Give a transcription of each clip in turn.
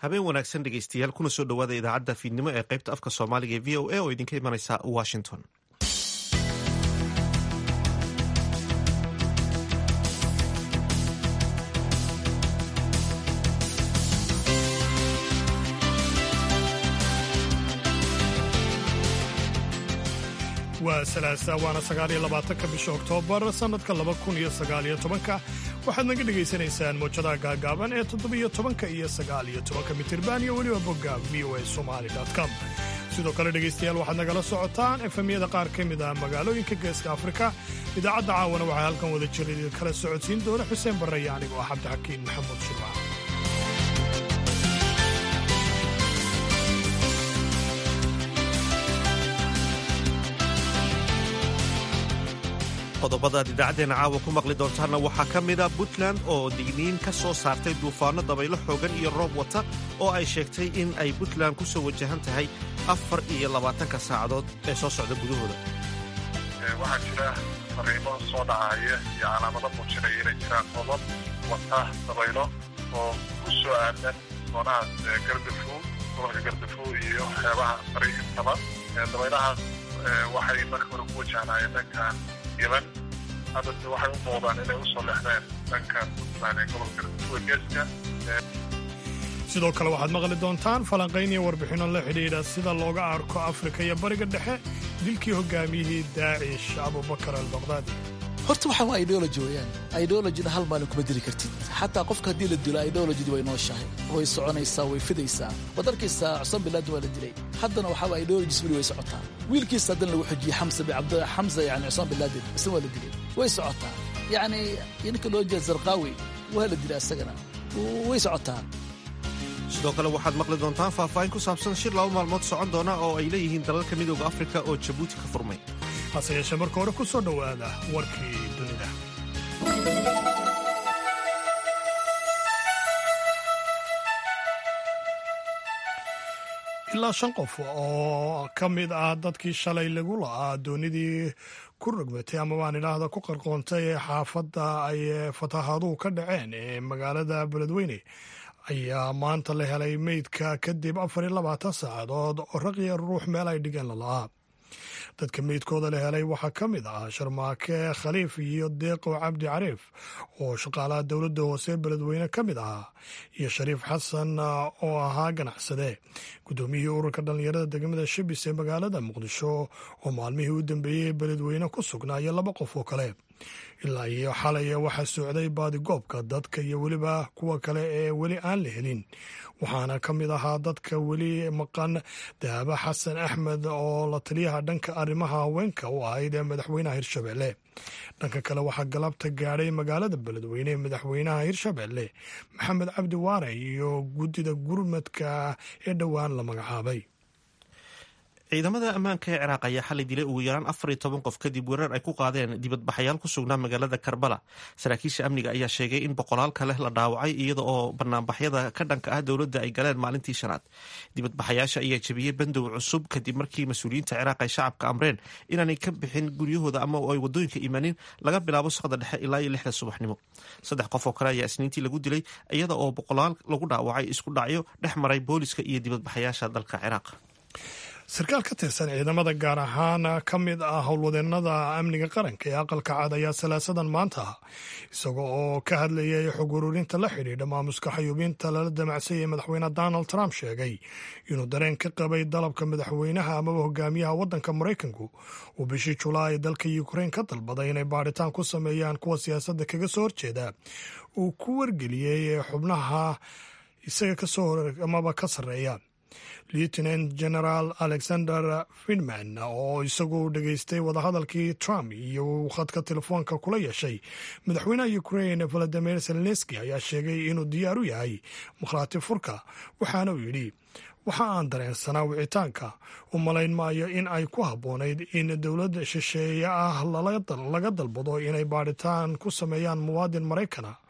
habeen wanaagsan dhegeystayaal kuna soo dhowaada idaacadda fiidnimo ee qaybta afka soomaaliga ee v o a oo idinka imanaysa washington waa salaasa waana sagaaliyo labaatanka bisha oktoobar sannadka laba kun iyo sagaaliyo tobanka waxaad naga dhegaysanaysaan mowjadaha gaagaaban ee toddobiyo tobanka iyo sagaaliyo tobanka mitirban iyo weliba bogga v o a somali com sidoo kale dhegaystayaal waxaad nagala socotaan efemyada qaar ka mid ah magaalooyinka geeska afrika idaacadda caawana waxaa halkan wada jira idin kala socodsiin doona xuseen barre iyo anigoo ah cabdixakiin maxamuud shirwac qodobadaad idaacaddeenna caawa ku maqli doontaanna waxaa ka mida puntland oo digniin ka soo saartay duufaanno dabaylo xoogan iyo roob wata oo ay sheegtay in ay puntland ku soo wajahan tahay afar iyo labaatanka saacadood ee soo socda gudahooda waxaa jira fariimo soo dhacaya iyo calaamado muujinaya inay jiraan qodod wata dabaylo oo ku soo aadan doonahaas gardafuw gobolka gardafuw iyo xeebaha bari intaba dabaylahaas waxay marka hore ku wajahnayeen dhankan yeman haddase waxay u muuqdaan inay u soo lexdeen dhanka puntland ee gobolka gardafuwa geeska sidoo kale waxaad maqli doontaan falanqayn iyo warbixinno la xidhiidha sida looga arko afrika iyo bariga dhexe dilkii hogaamiyihii daacish abubakar albaqdaadi horta waxaa waa ideology weeyaan ideologina hal maalin kuma dili kartid xataa qofka haddii la dilo ideologidi way nooshahay way soconaysaa way fidaysaa waad arkaysaa cusman bilaadin waa la dilay haddana waxaa waa ideologis weli way socotaa wiilkiisa haddana lagu xujiyey xamsa xamsa yani cusman bilaadin isna waa la dilay way socotaa yacni ninka loo jeeda zarqaawi waa la dilay asagana way socotaa sidoo kale waxaad maqli doontaan faahfaahin ku saabsan shir laba maalmood socon doona oo ay leeyihiin dalalka midooda afrika oo jabuuti ka furmay hase yeeshee marka hore ku soo dhowaada warkii dunida ilaa shan qof oo ka mid ah dadkii shalay lagu la'aa doonidii ku rogmatay ama baan idhaahda ku qarqoontay ee xaafadda ay fatahaaduhu ka dhaceen ee magaalada beledweyne ayaa maanta la helay meydka kadib afar iyo labaatan saacadood oo raqiya ruux meel ay dhigeen lala'aa dadka meydkooda la helay waxaa ka mid ah sharmaake khaliif iyo deeqow cabdi cariif oo shaqaalaha dowladda hoose beledweyne ka mid ahaa iyo shariif xasan oo ahaa ganacsade guddoomiyihii ururka dhallinyarada degmada shabis ee magaalada muqdisho oo maalmihii u dambeeyey beledweyne ku sugnaa iyo laba qof oo kale ilaa iyo xalay waxaa socday baadigoobka dadka iyo weliba kuwa kale ee weli aan la helin waxaana ka mid ahaa dadka weli maqan dahaba xasan axmed oo la taliyaha dhanka arrimaha haweenka u ahayd ee madaxweynaha hirshabelle dhanka kale waxaa galabta gaadhay magaalada beledweyne ee madaxweynaha hirshabelle maxamed cabdi waare iyo guddida gurmadka ee dhowaan la magacaabay ciidamada ammaanka ee ciraaq ayaa xalay dilay ugu yaraan afar iyo toban qof kadib weerar ay ku qaadeen dibadbaxayaal ku sugnaa magaalada karbala saraakiisha amniga ayaa sheegay in boqolaal kale la dhaawacay iyada oo banaanbaxyada ka dhanka ah dowladda ay galeen maalintii shanaad dibadbaxayaasha ayaa jebiyey bandow cusub kadib markii mas-uuliyiinta ciraaq ay shacabka amreen inaanay ka bixin guryahooda ama ay wadooyinka imanin laga bilaabo saqda dhexe ilaa iyo lixda subaxnimo saddex qof oo kale ayaa isniintii lagu dilay iyada oo boqolaal lagu dhaawacay isku dhacyo dhex maray booliska iyo dibadbaxayaasha dalka ciraaq sarkaal ka tirsan ciidamada gaar ahaan ka mid ah howlwadeennada amniga qaranka ee aqalka cad ayaa salaasadan maanta ah isaga oo ka hadlayay xog ururinta la xidhiidha maamuska xayuubinta lala damacsay ee madaxweyne donald trump sheegay inuu dareen ka qabay dalabka madaxweynaha amaba hogaamiyaha waddanka maraykanku uu bishii julaay dalka ukrain ka dalbaday inay baadhitaan ku sameeyaan kuwa siyaasadda kaga soo horjeeda uu ku wargeliyey xubnaha isaga kasoo amaba ka sarreeya lieutenant general alexander fidman oo isagu dhegaystay wadahadalkii trump iyo uu khadka telefoonka kula yeeshay madaxweynaha ukrain valadimir zelenski ayaa sheegay inuu diyaar u yahay makhraati furka waxaana uu yidhi waxa aan dareensanaa wicitaanka u malayn maayo in ay ku habboonayd in dowlad shisheeye ah laga dalbado inay baadhitaan ku sameeyaan muwaadin maraykana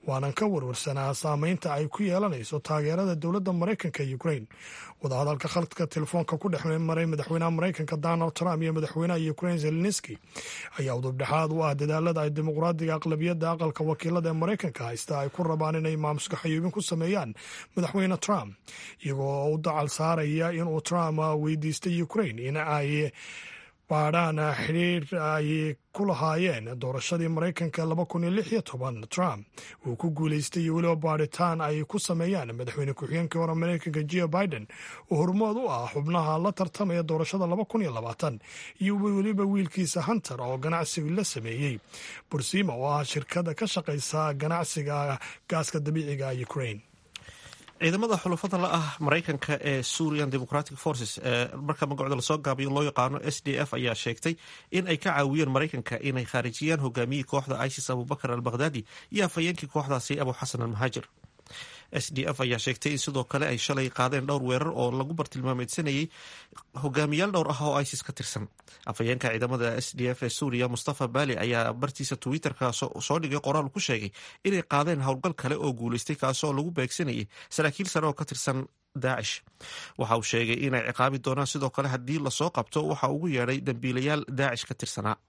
waanan ka warwarsanaa saameynta ay ku yeelanayso taageerada dowladda maraykanka ee ukrain wadahadalka khadka telefoonka ku dhex maray madaxweynaha maraykanka donald trump iyo madaxweynaha ukrain zelenski ayaa udubdhexaad u ah dadaalada ay dimuqraadiga aqlabiyadda aqalka wakiilada ee maraykanka haysta ay ku rabaan inay maamuska xayuubin ku sameeyaan madaxweyne trump iyagoo u dacal saaraya inuu trump weydiistay ukrain in ay baadhaan xidhiir ay ku lahaayeen doorashadii maraykanka laba kun iyo lix iyo toban trump uu ku guulaystay iyo weliba baadhitaan ay ku sameeyaan madaxweyne ku-xigeenkii hore maraykanka jeo biden oo hormood u ah xubnaha la tartamaya doorashada laba kun iyo labaatan iyo weliba wiilkiisa hunter oo ganacsiga la sameeyey bursima oo ah shirkada ka shaqaysa ganacsiga gaaska dabiiciga ukrain ciidamada xulafada la ah maraykanka ee surian democratic forces ee marka magacooda lasoo gaabiyo loo yaqaano s d f ayaa sheegtay in ay ka caawiyeen maraykanka inay khaarijiyaan hogaamiyii kooxda isis abubakar al bakhdadi iyo afhayeenkii kooxdaasi abu xasan al muhaajir s d f ayaa sheegtay in sidoo kale ay shalay qaadeen dhowr weerar oo lagu bartilmaameedsanayay hogaamiyaal dhowr ah oo isis ka tirsan afhayeenka ciidamada s d f ee suuriya mustafa bali ayaa bartiisa twitterka soo dhigay qoraal ku sheegay inay qaadeen howlgal kale oo guulaystay kaasoo lagu beegsanayay saraakiil sare oo ka tirsan daacish waxa uu sheegay inay ciqaabi doonaan sidoo kale haddii lasoo qabto waxa ugu yeedhay dambiilayaal daacish ka tirsanaa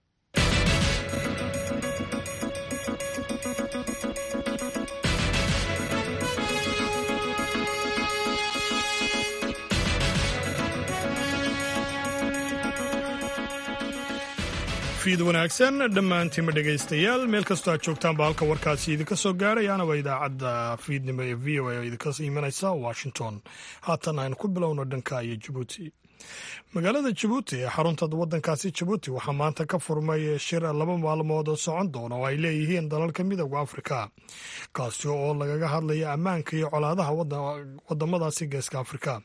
fiid wanaagsan dhammaantiinma dhegaystayaal meel kastoo aad joogtaanba halka warkaasi idinka soo gaarayana waa idaacadda fiidnimo ee v o a oo idinka imanaysa washington haatan aynu ku bilowno dhanka iyo jabuuti magaalada jabuuti ee xarunta waddankaasi jabuuti waxaa maanta ka furmay shir laba maalmood oo socon doona oo ay leeyihiin dalalka midooda afrika kaasi oo lagaga hadlaya ammaanka iyo colaadaha wadamadaasi geeska afrika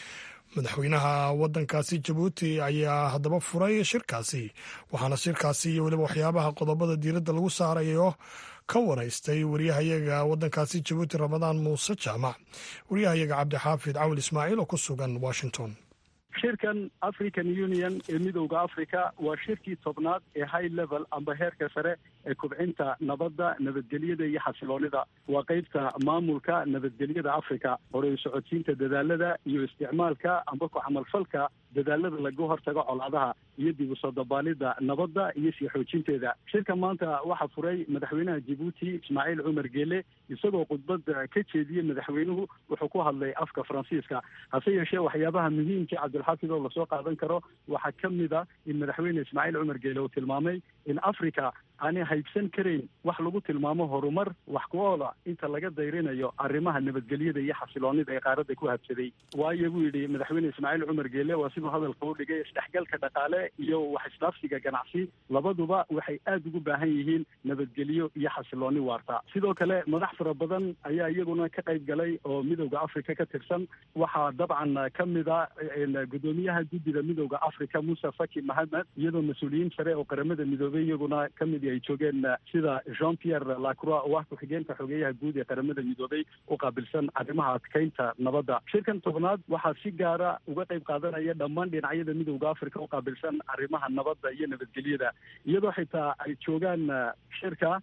madaxweynaha waddankaasi jabuuti ayaa haddaba furay shirkaasi waxaana shirkaasi iyo weliba waxyaabaha qodobada diiradda lagu saarayo ka waraystay wariyahayaga waddankaasi jabuuti ramadaan muuse jaamac wariyahayaga cabdixaafid cawil ismaaciil oo ku sugan washington shirkan african union ee midowda africa waa shirkii tobnaad ee high level amba heerka sare ee kubcinta nabadda nabadgelyada iyo xasiloonida waa qeybta maamulka nabadgelyada africa horey socodsiinta dadaalada iyo isticmaalka amba ku camalfalka dadaalada laga hortago colaadaha iyo dib usoo dabaalida nabadda iyo sii xoojinteeda shirka maanta waxaa furay madaxweynaha jabuuti ismaaciil cumar geele isagoo khudbad ka jeediyey madaxweynuhu wuxuu ku hadlay afka faransiiska hase yeeshee waxyaabaha muhiimka cabdilxaafid oo lasoo qaadan karo waxaa ka mid a in madaxweyne ismaaciil cumar geele uu tilmaamay in africa aanay haybsan karayn wax lagu tilmaamo horumar wax ku oola inta laga dayrinayo arrimaha nabadgelyada iyo xasiloonida ee qaaradda ku habsaday waayo buu yidhi madaxweyne ismaaciil cumar geele waa siduu hadalka u dhigay isdhexgalka dhaqaale iyo wax isdhaafsiga ganacsi labaduba waxay aada ugu baahan yihiin nabadgelyo iyo xasilooni waarta sidoo kale madax fara badan ayaa iyaguna ka qayb galay oo midowda africa ka tirsan waxaa dabcan ka mid a guddoomiyaha guddida midowda africa muuse faki mahamed iyadoo mas-uuliyiin sare oo qaramada midoobey iyaguna ka mid ay joogeen sida jean pierre lacroix oo ah ku-xigeenka xogeeyaha guud ee qaramada midoobey u qaabilsan arrimaha adkeynta nabadda shirkan tobnaad waxaa si gaara uga qayb qaadanaya dhammaan dhinacyada midowda africa u qaabilsan arrimaha nabadda iyo nabadgelyada iyadoo xitaa ay joogaan shirka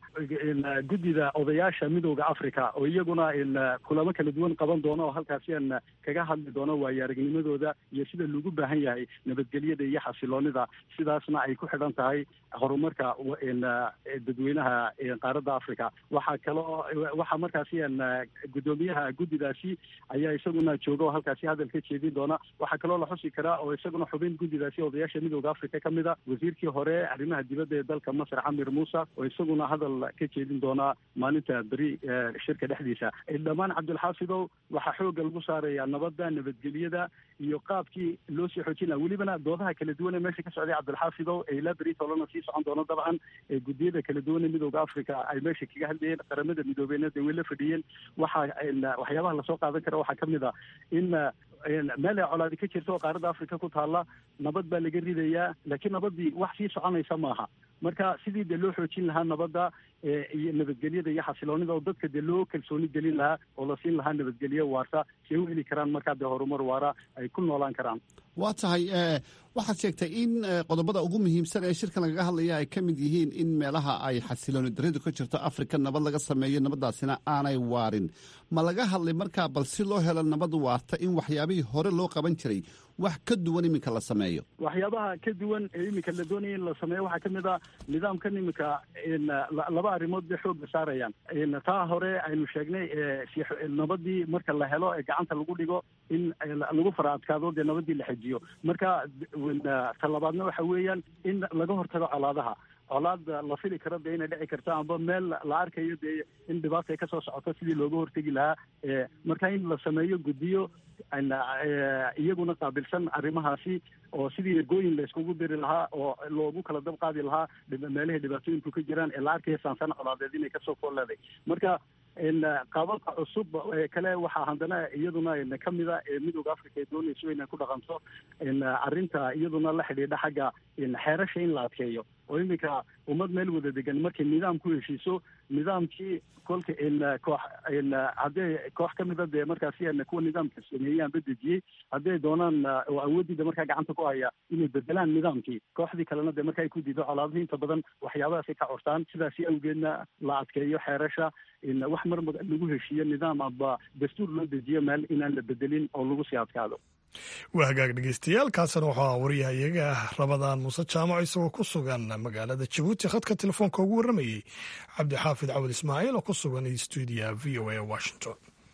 guddida odayaasha midowda africa oo iyaguna kulamo kala duwan qaban doono oo halkaasi aan kaga hadli doono waayo aragnimadooda iyo sida lagu baahan yahay nabadgelyada iyo xasiloonida sidaasna ay ku xidhan tahay horumarka dadweynaha qaaradda africa waxaa kaloo waxaa markaasi guddoomiyaha guddidaasi ayaa isaguna jooga oo halkaasi hadal ka jeedin doona waxaa kaloo la xusi karaa oo isaguna xubin guddidaasi odayaasha midowda africa ka mid a wasiirkii hore arrimaha dibadda ee dalka masar camir muuse oo isaguna hadal ka jeedin doona maalinta beri shirka dhexdiisa dhammaan cabdilxaafidow waxaa xooga lagu saaraya nabadda nabadgelyada iyo qaabkii loo sii xoojin laha welibana doodaha kala duwan ee meesha ka socday cabdilxaafidow ee ilaa beri tolana sii socon doono dabcan ee guddiyada kala duwan ee midowda africa ay meesha kaga hadlayeen qaramada midoobeyna dee way la fadhiyeen waxaa waxyaabaha lasoo qaadan kara waxaa kamid a in meel ay colaadi ka jirta oo qaaradda africa ku taalla nabad baa laga ridayaa laakiin nabaddii wax sii soconaysa maaha marka sidii dee loo xoojin lahaa nabadda iyo nabadgelyada iyo xasiloonida oo dadka dee loo kalsooni gelin lahaa oo la siin lahaa nabadgelyo waarta si ay u heli karaan markaa dee horumar waara ay ku noolaan karaan waa tahay waxaad sheegtay in qodobada ugu muhiimsan ee shirkan lagaga hadlaya ay ka mid yihiin in meelaha ay xasilooni daridu ka jirto afrika nabad laga sameeyo nabaddaasina aanay waarin ma laga hadlay markaa bal si loo helo nabad waarta in waxyaabihii hore loo qaban jiray wax ka duwan iminka la sameeyo waxyaabaha ka duwan ee iminka la doonaya in la sameeyo waxaa kamid ah nidaamkan iminka laba arrimood bay xoogga saarayaan taa hore aynu sheegnay nabadii marka la helo ee gacanta lagu dhigo in lagu fara adkaado dee nabadii la xejiyo marka talabaadna waxa weeyaan in laga hortago colaadaha colaad la fili karo dee inay dhici karto amba meel la arkayo dee in dhibaata ay kasoo socoto sidii looga hortegi lahaa marka in la sameeyo guddiyo iyaguna qaabilsan arrimahaasi oo sidii ergooyin la iskugu diri lahaa oo loogu kala dab qaadi lahaa meelihii dhibaatooyinku ka jiraan ee la arkaya saansan colaadeed inay kasoo kooleeday marka qaababka cusub ee kale waxaa haddana iyaduna kamida ee midooda africa ee doonayso inay ku dhaqanto arrinta iyaduna la xidhiidha xagga xeerasha in la adkeeyo oo iminka ummad meel wada degan markay nidaam ku heshiiso nidaamkii kolka koox haddee koox kamida dee markaasi kuwa nidaamka sameeyey amba dejiyey hadday doonaan oo awooddiida markaa gacanta ku haya inay bedelaan nidaamkii kooxdii kalena dee marka ay ku diido colaadihii inta badan waxyaabahaasay ka cortaan sidaasi awgeedna la adkeeyo xeerasha wax mar lagu heshiiyo nidaam amba dastuur loo dejiyo meel inaan la bedelin oo lagu sii adkaado waa hagaag dhegeystayaal kaasina waxaa wariyaha iyaga rabadaan muuse jaamac isagoo ku sugan magaalada jabuuti khadka telefoonka ugu warramayey cabdixaafid cawad ismaaciil oo ku sugan stuudiya v o a washington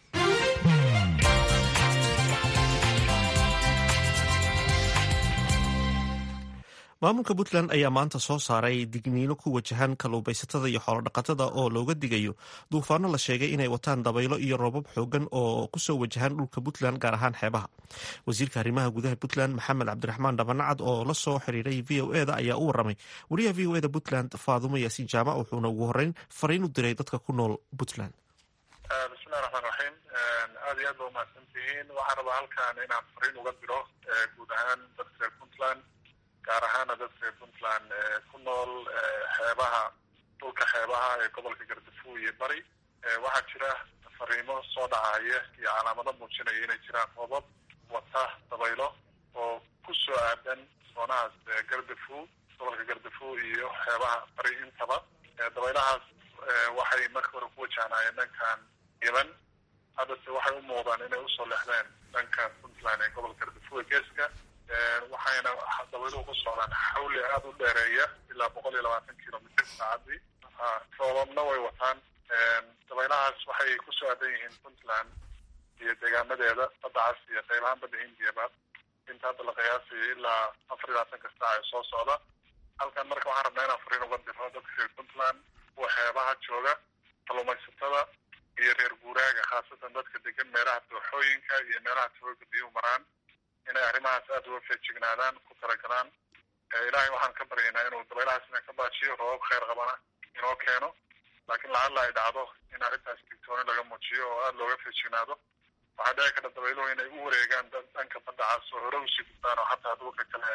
maamulka puntland ayaa maanta soo saaray digniino ku wajahan kalluumaysatada iyo xoolodhaqatada oo looga digayo duufaano la sheegay inay wataan dabaylo iyo roobab xoogan oo kusoo wajahan dhulka puntland gaar ahaan xeebaha wasiirka arrimaha gudaha puntland maxamed cabdiraxmaan dhabanacad oo la soo xiriiray v o e da ayaa u waramay wariyaha v o e da puntland faadumo yaasiin jaamac wuxuuna ugu horeyn fariin u diray dadka ku nool puntland bismillahi raxmaan raxiim aada iyo aad ba umahadsan tihiin waxaan rabaa halkan inaan fariin uga diro guud ahaan dadka reer puntland gaar ahaana dadka reer puntland ku nool xeebaha dhulka xeebaha ee gobolka gardafuw iyo bari waxaa jira fariimo soo dhacaya iyo calaamado muujinaya inay jiraan roobab wata dabaylo oo ku soo aadan soonahaas gardafuw gobolka gardafuw iyo xeebaha bari intaba dabaylahaas waxay marka hore ku wajahnaayeen dhankan yemen haddase waxay u muuqdaan inay usoo lexdeen dhanka puntland ee gobolka gardafuw ee geeska waxayna dabayluhu ku socdaan xawli aada u dheereeya ilaa boqol iyo labaatan kilomitr saacadii roobabna way wataan dabaylahaas waxay kusoo aadan yihiin puntland iyo deegaanadeeda badda cas iyo qaybahaan badda hindiyaba inta hadda la qiyaasayo ilaa afar iyo labaatanka saac ee soo socda halkan marka waxaan rabnaa inaan fariin uga diro dadka reer puntland kuwa xeebaha jooga kalluumaysatada iyo reer guuraaga khaasatan dadka degan meelaha dooxooyinka iyo meelaha tawooga biyuhu maraan inay arrimahaas aada uga feejignaadaan ku talagalaan ilaahay waxaan ka baryaynaa inuu dabaylahaas ina ka baajiyo roobab kheyr qabana inoo keeno laakiin lacalla ay dhacdo in arrintaas digtooni laga muujiyo oo aada looga feejignaado waxaa dhici karta dabayluhu inay u wareegaan dhanka badda cas oo hore usii gudbaan oo hataa dhulka kale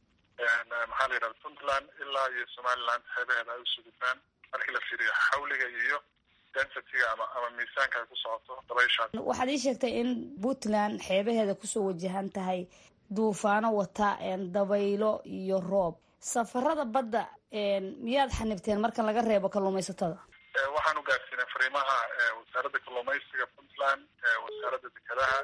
maxaa la yidhahda puntland ilaa iyo somaliland xeebaheeda ay usii gudbaan markii la fiiriyo xawliga iyo densitiga ama ama miisaanka ay ku socoto dabayshaas waxaad ii sheegtay in puntland xeebaheeda kusoo wajahan tahay duufaano wata dabaylo iyo roob safarada badda miyaad xanibteen marka laga reebo kalluumaysatada waxaan u gaarsiinay fariimaha wasaaradda kalluumaysiga puntland wasaaradda dekedaha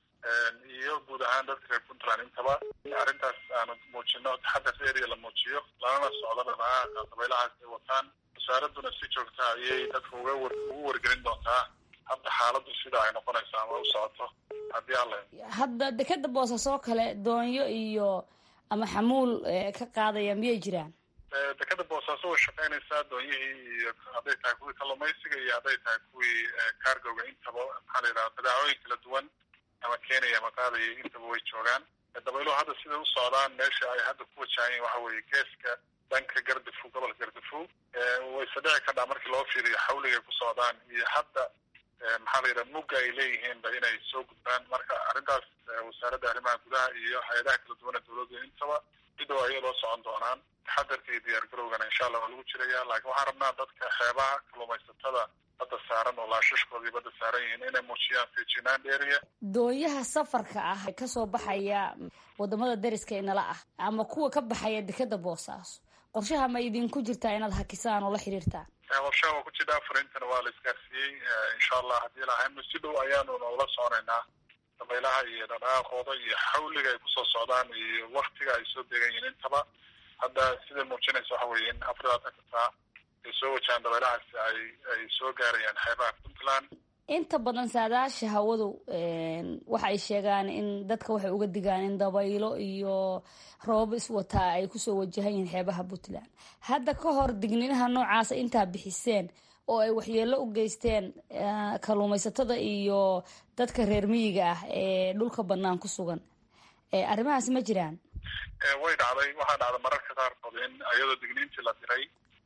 iyo guud ahaan dadka reer puntland intaba arrintaas aanu muujino taxadar area la muujiyo lanana socdo dhaqaaqa dabaylahaas ay wataan wasaaradduna si joogta ayay dadka uga war ugu wargelin doontaa hadda xaaladdu sida ay noqonayso ama u socoto haddii alla hadda dekeda boosasoo kale doonyo iyo ama xamuul ka qaadaya miyay jiraan dekeda boosaaso way shaqaynaysaa doonyihii iyo hadday tahay kuwii kalluumaysiga iyo hadday tahay kuwii cargoga intaba maxaa la yidhaha badaacooyin kala duwan ama kenya ama qaadaya intaba way joogaan dabayluhu hadda siday u socdaan meesha ay hadda ku wajahayen waxa weeye geeska dhanka gardafu gobolka gardafu wayse dhici kadhaa markii loo fiiriyo xawligay ku socdaan iyo hadda maxaa la yidhaha mugga ay leeyihiinba inay soo gudbaan marka arrintaas wasaaradda arrimaha gudaha iyo hay-adaha kala duwana dowladda intaba sidoo ayay loo socon doonaan taxadarka iyo diyaargarowgana insha allah waa lagu jiraya laakiin waxaan rabnaa dadka xeebaha kalluumaysatada badda saaran oo laashashkoodii badda saaran yihiin inay muujiyaan feejinaan dheeriya doonyaha safarka ah ee kasoo baxaya wadamada dariska inala ah ama kuwa ka baxaya dekeda boosaaso qorshaha ma idinku jirtaa inaad hakisaan oo la xiriirtaan qorshaha waa ku jira afarintana waa la isgaarsiiyey insha allah haddii lahayno si dhow ayaanu ula soconaynaa dabaylaha iyo dhaqaaqooda iyo xawliga ay kusoo socdaan iyo waktiga ay soo degan yihiin intaba hadda siday muujinaysa waxa weeye in afar labaatanka saa ay soo wajahaan dabaylahaasi ay ay soo gaarayaan xeebaha puntland inta badan saadaasha hawadu waxa ay sheegaan in dadka waxay uga digaan in dabaylo iyo roobab iswataa ay kusoo wajahan yihiin xeebaha puntland hadda ka hor digninaha noocaasa intaa bixiseen oo ay waxyeelo u geysteen kalluumaysatada iyo dadka reer miyiga ah ee dhulka banaan ku sugan arrimahaas ma jiraan way dhacday waxaa dhacday mararka qaarkood in iyadoo digniintii la diray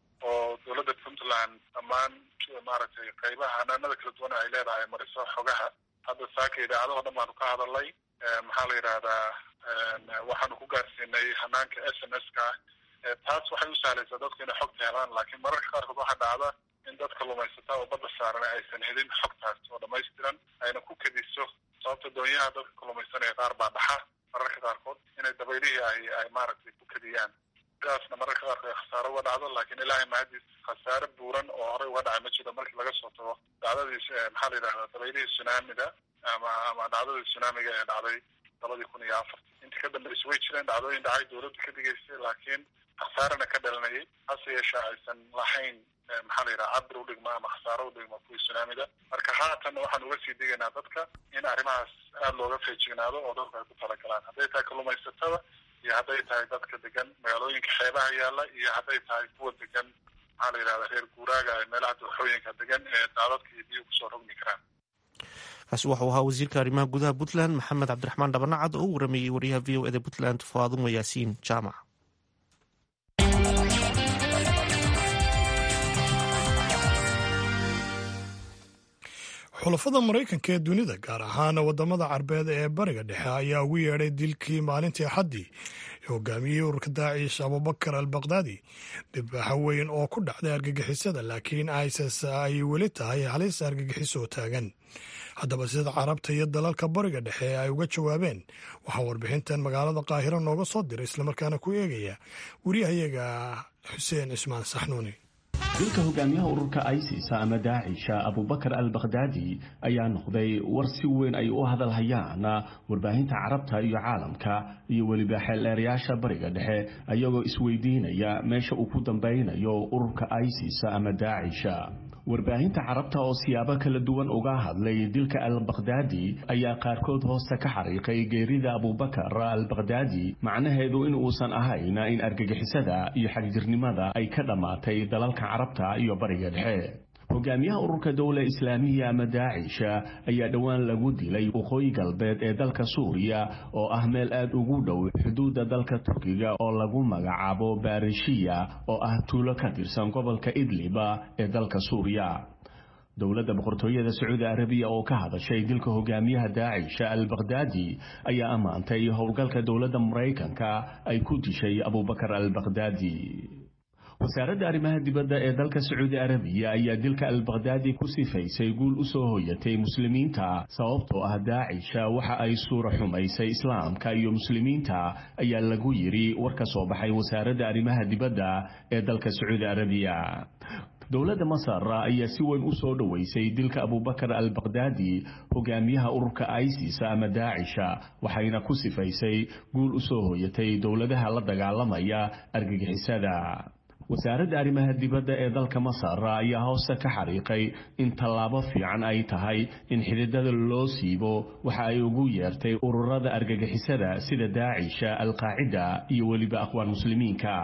oo dowladda puntland dhammaan maaragtay qaybaha hanaanada kala duwan ay leedahay mariso xogaha hadda saaka idaacadaho dhan baanu ka hadalnay maxaa la yidhahdaa waxaanu ku gaarsiinay hanaanka s m s ka taas waxay u sahlaysaa dadku inay xogta helaan laakiin mararka qaarkood waxaa dhacda in dad kalluumaysata oo badda saaran aysan helin xogtaas oo dhamaystiran ayna ku kediso sababta doonyaha dadka kalluumaysanaya qaar baa dhaxa mararka qaarkood inay dabaylihii ay ay maaragtay ku kediyaan sidaasna mararka qaarkood ay khasaaro uga dhacdo laakiin ilaahay mahadiis khasaare buuran oo horey uga dhacay ma jiro markii laga soo tago dhacdadii maxaa la yidhahdaa dabaylihii tsunamida ama ama dhacdadii tsunamiga ee dhacday labadii kun iyo afartii intii ka dambaysa way jireen dhacdooyin dhacay dowladdu ka digaysay laakiin khasaarana ka dhalanayay hase yeeshee aysan lahayn maxaa la yidhaha cabir u dhigma ama khasaaro u dhigma kuwii tsunamida marka haatan waxaan uga sii digaynaa dadka in arrimahaas aada looga feejignaado oo dadku ay ku talagalaan hadday tahay kalluumaysatada iyo hadday tahay dadka degan magaalooyinka xeebaha yaalla iyo hadday tahay kuwa degan maxaa la yidhahda reer guuraaga ee meelaha dooxooyinka degan ee daadadka iyo biyo kusoo rogmi karaan kaasi waxuu ahaa wasiirka arrimaha gudaha puntland maxamed cabdiraxmaan dhabanacad oo u warameeyey wariyaha v o eda puntland faadumo yaasiin jaamac xulafada maraykanka ee dunida gaar ahaan wadamada carbeed ee bariga dhexe ayaa ugu yeedhay dilkii maalintii axaddii ee hogaamiyey ururka daacish abubakar al bakdaadi dhibaaxo weyn oo ku dhacday argagixisada laakiin isis ay weli tahay halis argagixisoo taagan haddaba sida carabta iyo dalalka bariga dhexe ay uga jawaabeen waxaa warbixintan magaalada qaahiro nooga soo diray islamarkaana ku eegaya wariyahayaga xuseen cismaan saxnuuni dilka hogaamiyaha ururka isis ama daacisha abubakar al bakhdaadi ayaa noqday war si weyn ay u hadalhayaan warbaahinta carabta iyo caalamka iyo weliba xeeldheerayaasha bariga dhexe ayagoo isweydiinaya meesha uu ku dambeynayo ururka isis ama daacisha warbaahinta carabta oo siyaabo kala duwan uga hadlay dilka al bakhdaadi ayaa qaarkood hoosta ka xariiqay geerida abubakar al bakhdaadi macnaheedu in uusan ahayn in argagixisada iyo xagjirnimada ay ka dhammaatay dalalka carabta iyo bariga dhexe hogaamiyaha ururka dowla islaamiya ama daacisha ayaa dhowaan lagu dilay waqooyi galbeed ee dalka suuriya oo ah meel aad ugu dhow xuduudda dalka turkiga oo lagu magacaabo barishiya oo ah tuulo ka tirsan gobolka idliba ee dalka suuriya dowladda boqortooyada sacuudi arabiya oo ka hadashay dilka hogaamiyaha daacisha al bakhdaadi ayaa ammaantay howlgalka dowladda maraykanka ay ku dishay abubakar al bakhdaadi wasaaradda arrimaha dibadda ee dalka sacuudi arabiya ayaa dilka al bakhdaadi ku sifaysay guul u soo hoyatay muslimiinta sababtoo ah daacisha waxa ay suura xumaysay islaamka iyo muslimiinta ayaa lagu yidhi war ka soo baxay wasaaradda arrimaha dibadda ee dalka sacuudi arabiya dowladda masar ayaa si weyn u soo dhoweysay dilka abubakar al bakhdaadi hogaamiyaha ururka isis ama daacisha waxayna ku sifaysay guul u soo hoyatay dowladaha la dagaalamaya argagixisada wasaaradda arrimaha dibadda ee dalka masar ayaa hoosta ka xariiqay in tallaabo fiican ay tahay in xididada loo siibo waxa ay ugu yeertay ururada argagixisada sida daacisha alqaacida iyo weliba aqwaan muslimiinka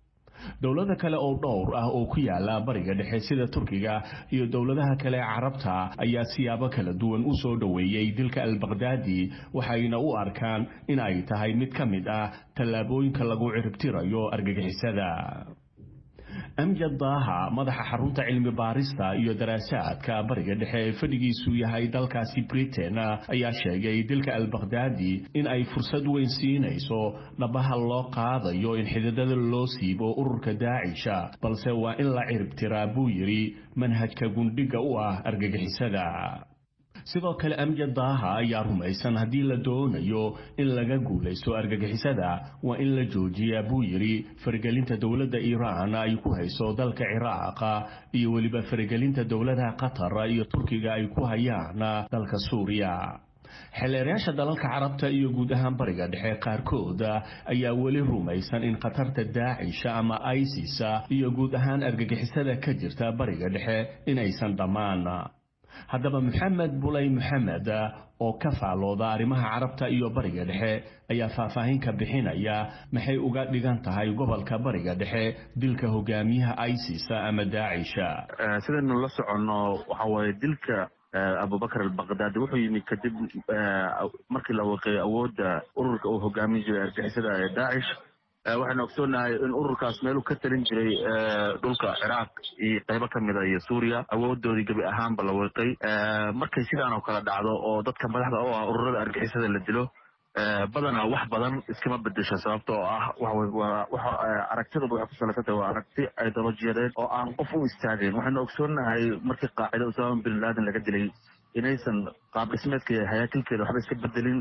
dowlada kale oo dhowr ah oo ku yaala bariga dhexe sida turkiga iyo dowladaha kale ee carabta ayaa siyaabo kala duwan u soo dhoweeyey dilka al bakhdaadi waxayna u arkaan in ay tahay mid ka mid ah tallaabooyinka lagu ciribtirayo argagixisada amjad daaha madaxa xarunta cilmi baarista iyo daraasaadka bariga dhexe ee fadhigiisu yahay dalkaasi britain ayaa sheegay dilka albakhdadi in ay fursad weyn siinayso dhabaha loo qaadayo in xididada loo siibo ururka daacisha balse waa in la ciribtiraa buu yidhi manhajka gundhiga u ah argagixisada sidoo kale amjad daaha ayaa rumaysan haddii la doonayo in laga guulaysto argagixisada waa in la joojiyaa buu yidhi faragelinta dowladda iiraan ay ku hayso dalka ciraaqa iyo weliba faragelinta dowladaha qatar iyo turkiga ay ku hayaan dalka suuriya xeleerayaasha dalalka carabta iyo guud ahaan bariga dhexe qaarkood ayaa weli rumaysan in khatarta daacisha ama isis iyo guud ahaan argagixisada ka jirta bariga dhexe inaysan dhammaan haddaba maxamed bulay maxamed oo ka faalooda arrimaha carabta iyo bariga dhexe ayaa faahfaahin ka bixinaya maxay uga dhigan tahay gobolka bariga dhexe dilka hogaamiyaha isis ama daacisha sidaynu la soconno waxa waaye dilka abubakar albakhdadi wuxuu yimid kadib markii la waqeeyay awoodda ururka uu hogaamin jiray argixisada ee daacish waxaynu ogsoonahay in ururkaas meeluu ka talin jiray dhulka ciraaq iyo qaybo ka mida iyo suuriya awoodoodii gebi ahaanba la weeqay markay sidaan oo kale dhacdo oo dadka madaxda u ah ururada argixisada la dilo badanaa wax badan iskama bedesho sababta oo ah waxa aragtidooda waxay ku salaysantahay waa aragti ideolojiyadeed oo aan qof u istaageen waxaynu ogsoonahay markii qaacida usama bin laden laga dilay inaysan qaab dhismeedka hayaakilkeeda waxba iska bedelin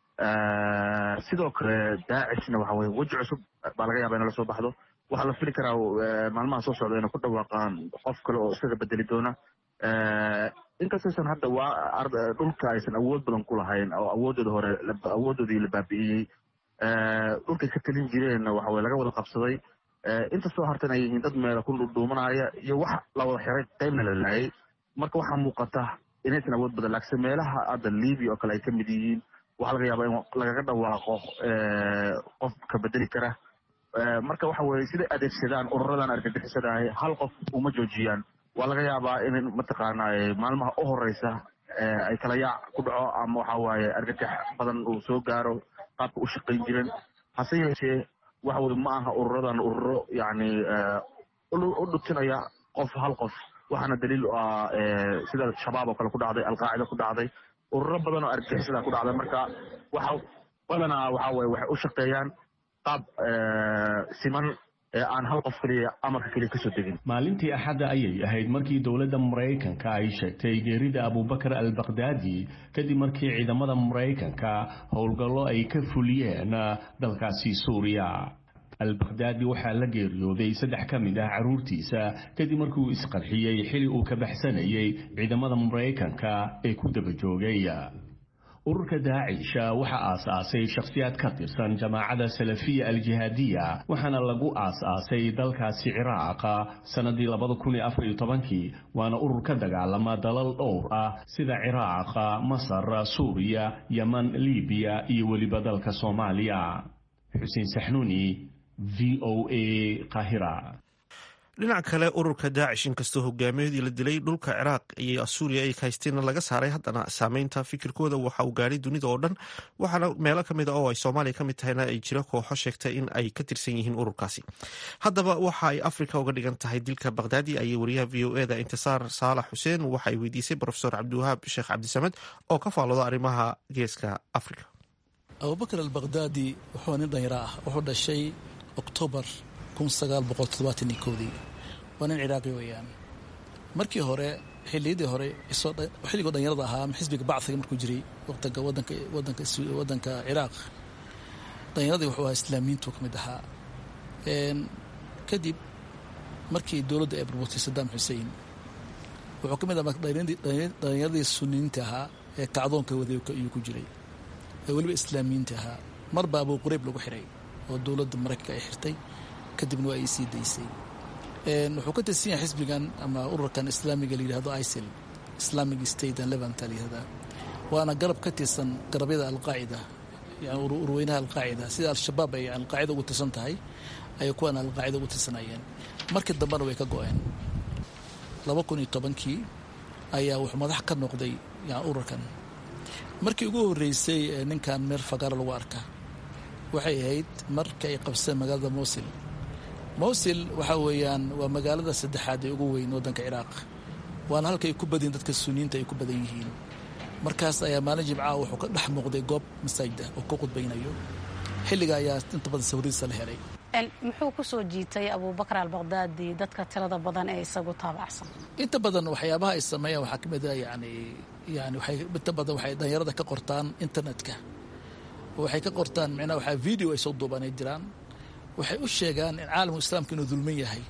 sidoo kale daacishna waxa weye weji cusub baa laga yaaba in la soo baxdo waxaa la fili karaa maalmaha soo socda inay ku dhawaaqaan qof kale oo isaga bedeli doona inkastaysan hadda waa dhulka aysan awood badan ku lahayn oo awoodooda hore awoodoodii la baabi'iyey dhulkay ka talin jireenna waxa weye laga wada qabsaday inta soo hartan ay yihiin dad meela ku dhuudhuumanaya iyo wax la wada xiray qaybna la laayay marka waxaa muuqata inaysan awood badan laakse meelaha hadda libia oo kale ay ka mid yihiin waxaa laga yaabaa in lagaga dhawaaqo qof ka bedeli kara marka waxa weye siday adeegsadaan ururadan argagixisada ahi hal qof uma joojiyaan waa laga yaabaa in mataqaana maalmaha u horeysa ay kala yaac ku dhaco ama waxa waaye argagax badan uu soo gaaro qaabka u shaqayn jiren hase yeeshee waxa weye ma aha ururadan ururo yani u dhutinaya qof hal qof waxaana daliil u ah sida shabaab oo kale ku dhacday alqaacida ku dhacday ururo badan oo argixisada ku dhacda marka waxa badanaa waxa weye waxay u shaqeeyaan qaab siman ee aan hal qof keliya amarka keliya kasoo degin maalintii axadda ayay ahayd markii dowladda maraykanka ay sheegtay geerida abubakar albakhdadi kadib markii ciidamada maraykanka howlgallo ay ka fuliyeen dalkaasi suuriya albakhdadi waxaa la geeriyooday saddex ka mid ah carruurtiisa kadib markii uu isqarxiyey xili uu ka baxsanayay ciidamada maraykanka ee ku daba joogay ururka daacisha waxaa aas-aasay shakhsiyaad ka tirsan jamaacada salafiya aljihaadiya waxaana lagu aas-aasay dalkaasi ciraaqa sannadii labada kun iyo afar iyo tobankii waana urur ka dagaalama dalal dhowr ah sida ciraaqa masar suuriya yeman libiya iyo weliba dalka soomaaliya xuseen saxnuuni v o a qahira dhinaca kale ururka daacish inkastoo hogaamiyahoodii la dilay dhulka ciraaq iyo suuriya ay haysteena laga saaray haddana saameynta fikirkooda waxa uu gaadhay dunida oo dhan waxaana meelo kamid a oo ay soomaaliya ka mid tahayna ay jiro kooxo sheegtay in ay ka tirsan yihiin ururkaasi haddaba waxa ay afrika uga dhigan tahay dilka bakhdadi ayay wariyaha v o eda intisaar saalax xuseen waxa ay weydiisay profesor cabdiwahaab sheekh cabdisamed oo ka faalooda arrimaha geeska afrika abubakar albakhdadi wuxuu nin dhanyaro ah wuxuu dhashay oktoobar waa nin ciraaqi weeyaan markii hore xiliyadii hore xilligoo dhanyarada ahaa ama xisbiga bacdiga markuu jiray waqtiga wadanka wadanka wadanka ciraaq dhallinyaradii wuxuu ahaa islaamiyiintu ka mid ahaa kadib markii dowladda ay burburtay sadaam xusein wuxuu ka mid ahaa dhallinyaradii suniyiinta ahaa ee kacdoonka waday ayuu ku jiray ee weliba islaamiyiinta ahaa marba abuu qurayb lagu xiray oo dowladda maraykanka ay xirtay kadibna waa ay sii daysay wuxuu ka tirsan yahay xisbigan ama ururkan islaamiga la yidhahdo isil islamic state and levanta la yihahdaa waana garab ka tirsan garabyada alqaacida yani urweynaha alqaacida sida al-shabaab ay alqaacida ugu tirsan tahay ayay kuwan alqaacida ugu tirsanayeen markii dambena way ka go-een laba kun iyo tobankii ayaa wuxuu madax ka noqday yani ururkan markii ugu horreysay ninkan meel fagaaro lagu arka waxay ahayd marka ay qabseen magaalada mosil mowsil waxa weeyaan waa magaalada saddexaad ee ugu weyn waddanka ciraaq waana halka ay ku badyihin dadka suniyiinta ay ku badan yihiin markaas ayaa maalin jimcaha wuxuu ka dhex muuqday goob masaajida oo ka qudbaynayo xilliga ayaa inta badan sawiradiisa la helay muxuu ku soo jiitay abubakar albaqdaadi dadka tirada badan ee isagu taabacsan inta badan waxyaabaha ay sameeyaan waxaa ka mid a yani yani waxay inta badan waxay dhalinyarada ka qortaan internetka waxay ka qortaan micnaha waxaa video ay soo duubaan ay jiraan waxay u sheegaan in caalamku islaamka inuu dulman yahay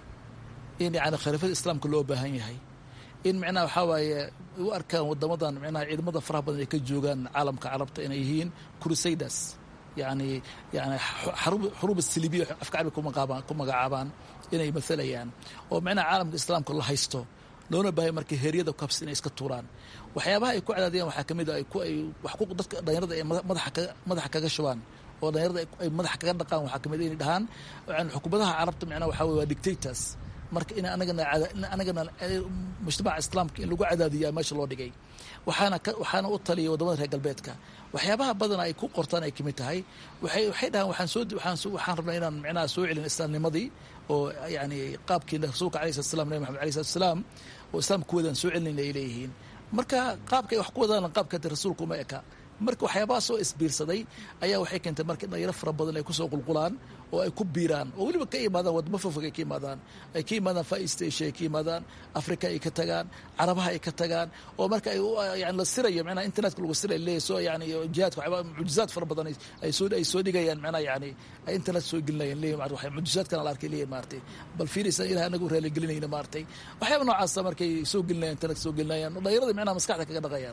in yani khilaafada islaamka loo baahan yahay in micnaha waxaa waaye u arkaan wadamadan micnaha ciidamada faraha badan ay ka joogaan caalamka carabta inay yihiin crusaders yani yani xuruub silibiya afka carabi ku magacaabaan inay maalayaan oo micnaha caalamka islaamka la haysto loona baahaya marka heeryada kabs inay iska tuuraan waxyaabaha ay ku cadaadiyaan waxaa kamid a dadka dhalinyarada ay madaxa kaga shubaan oo dhalinyarada ay madaxa kaga dhaqaan waxaa kamid inay dhahaan xukuumadaha carabta micnaha waxaa weye waa dictators marka in anagana anagana mujtamaca islaamka in lagu cadaadiyaa meesha loo dhigay waxaana waxaana u taliyay wadamada reer galbeedka waxyaabaha badan ay ku qortaan ay kamid tahay waxay waxay dhahaan waxaan soo waxaan waxaan rabnaa inaan micnaha soo celin islaamnimadii oo yani qaabkii rasuulka alayhi salatu salam nabi maxamed alayhi salatu salaam oo islaamka ku wadaan soo celinayna ay leeyihiin marka qaabka ay wax ku wadaan qaabka rasuulka uma eka marka waxyaabaha soo isbiirsaday ayaa waxay keentay marka dhalinyaro fara badan ay kusoo qulqulaan oo ay ku biiraan oo weliba ka imaadaan wadamo fofog ay ka imaadaan ay ka yimaadaan far east asia ay ka yimaadaan africa ay ka tagaan carabaha ay ka tagaan oo marka ay yani la sirayo micnaha internetka lagu siray leeyahy soo yani jihaadka waxyaaba mucjizaad fara badan ay soo ay soo dhigayaan micnaha yani ay internet soo gelinayaan leeyahy waxay mucjizaadkana la arkay leeyahy maartay bal fiiraysan ilaah anagu raali gelinayna maartay waxyaaba noocaasa markay soo gelinayaan internet soo gelinayaan dhalinyarada micnaha maskaxda kaga dhaqayaan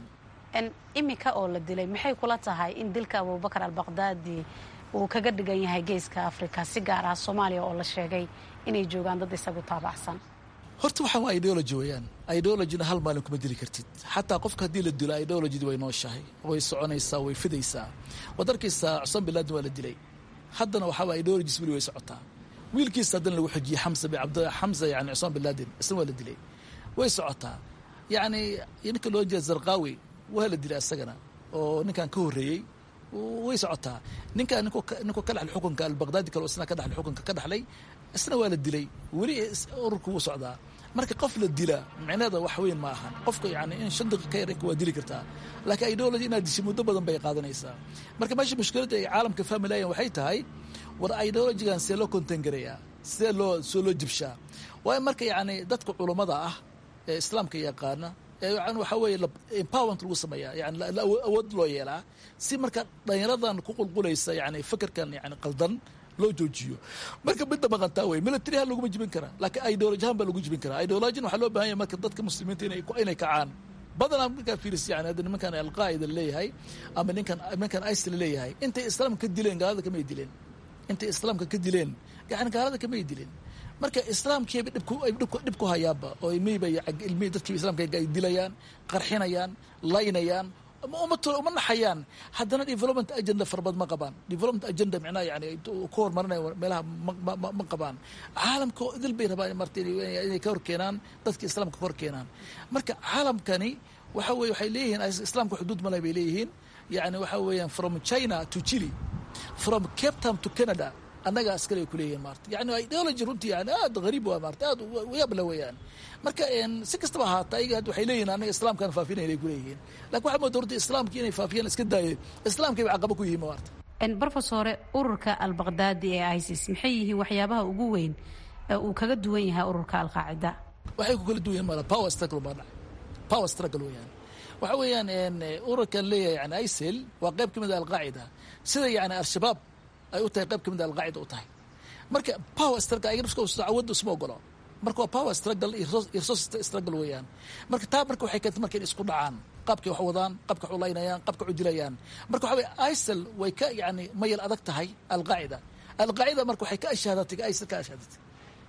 imika oo la dilay maxay kula tahay in dilka abubakar albaqdaadi uu kaga dhigan yahay geeska africa si gaar ah soomaaliya oo la sheegay inay joogaan dad isagu taabacsan horta waxaan waa ideology weeyaan ideologina hal maalin kuma dili kartid xataa qofka haddii la dilo ideologidi way nooshahay way soconaysaa way fidaysaa waad arkaysaa cusman bilaadin waa la dilay haddana waxaa waa ideologis weli way socotaa wiilkiisa haddana lagu xujiyey xamsa bin cabd xamsa yani cusman bilaadin isna waa la dilay way socotaa yacni ninka loo jeeda zarqaawi waa la dilay asagana oo ninkan ka horreeyey way socotaa ninkaa ninku ka dhaxlay xukunka albaqdaadi kale isna ka dhaxlay xukunka ka dhaxlay isna waa la dilay weli ururku wuu socdaa marka qof la dila micneeda wax weyn ma ahan qofka yani in shan daqiiqa ka yarka waa dili kartaa laakiin ideology inaad dishay muddo badan bay qaadanaysaa marka meesha mushkiladda ay caalamka fahmi lahayan waxay tahay war ideologigan see loo contain garayaa sidee loo soo loo jibshaa waayo marka yani dadka culummada ah ee islaamka yaqaana waxaa weeye empowerment lagu sameeyaa yani awood loo yeelaa si marka dhalinyaradan ku qulqulaysa yani fikirkan yani qaldan loo joojiyo marka midda maqantaa wey military ha laguma jibin karaa laakiin ideology ahaan baa lagu jibin karaa ideologina waxaa loo bahan yahay marka dadka muslimiinta inay inay kacaan badanaa markaa fiiris yani hadda nimankan alqaa'ida leeyahay ama ninkan nimankan isil leeyahay intay islaamka ka dileen gaalada kamay dileen intay islaamka ka dileen yani gaalada kamay dileen marka islaamkiiba dhib ku hayaanba oo ilmihiiba ilmihii dadkiiba islamka ay dilayaan qarxinayaan laynayaan uma naxayaan haddana development agenda farabad ma qabaan development agenda micnaha yani ku horumarinaya meelaha ma qabaan caalamka idil bay rabaan marta inay ka hor keenaan dadka islaamka ka hor keenaan marka caalamkani waxa weye waxay leeyihiin islaamka xuduud male bay leeyihiin yani waxa weeyaan from china to chile from cape town to canada annaga askale ay kuleeyihin maarta yani ideology runtii yani aad hariib waa maarta aad yaabla weeyaan marka si kastaba ahaata ayaga waxay leeyihin annaga islaamkaan faafinayn ay kuleeyihiin lakin waxaa mooda horta islaamkii inay faafiyaan iska daayay islaamkay ba caqaba ku yihiin maarta brofesore ururka albaqdaadi ee isis maxay yihiin waxyaabaha ugu weyn ee uu kaga duwan yahay ururka alqaacida waxay ku kala duwan yihin mala power struggle baa dhacay power struggle weeyaan waxa weeyaan ururkan leeyahay yani isil waa qayb ka mid a alqaacida sida yani al-shabaab ay u tahay qayb ka mid a alqaacida u tahay marka power struggle ayaga nafska awadda isma ogolo marka waa power struggle iyo resource struggle weeyaan marka taa marka waxay keentay marka in isku dhacaan qaabkay wax wadaan qaabka wax ulaynayaan qaabka wax udilayaan marka waxa weye isil way ka yani mayal adag tahay alqaacida alqaacida marka waxay ka ashaadatay isil ka ashaadatay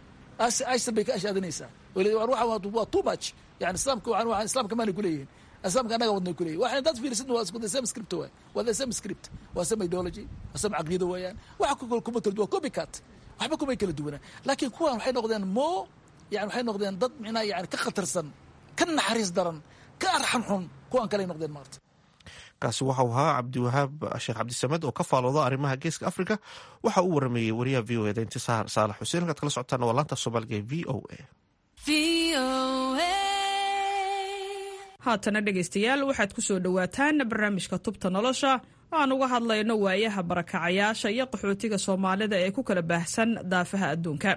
isil bay ka ashaadanaysaa waa too much yani islaamka waa islaamka maanay kuleeyihin islaamka annaga wadnay kuleeyihin waxay dad fiirisid waa isku the same script waay waa the same script waa same ideology waa same caqiida weeyaan waxa kuma kala duwan copycat waxba kumay kala duwana laakiin kuwan waxay noqdeen mo yani waxay noqdeen dad micnaha yani ka khatarsan ka naxariis daran ka arxan xun kuwan kaley noqdeen maarta kaasi waxau ahaa cabdiwahaab sheekh cabdisamed oo ka faalooda arrimaha geeska africa waxa uu warameeyey wariyaha v o eda intisaar saalax xuseen halkaad kala socotaan waa laanta soomaaliga ee v o a haatana dhegaystayaal waxaad ku soo dhowaataan barnaamijka tubta nolosha aan uga hadlayno waayaha barakacayaasha iyo qaxootiga soomaalida ee ku kala baahsan daafaha adduunka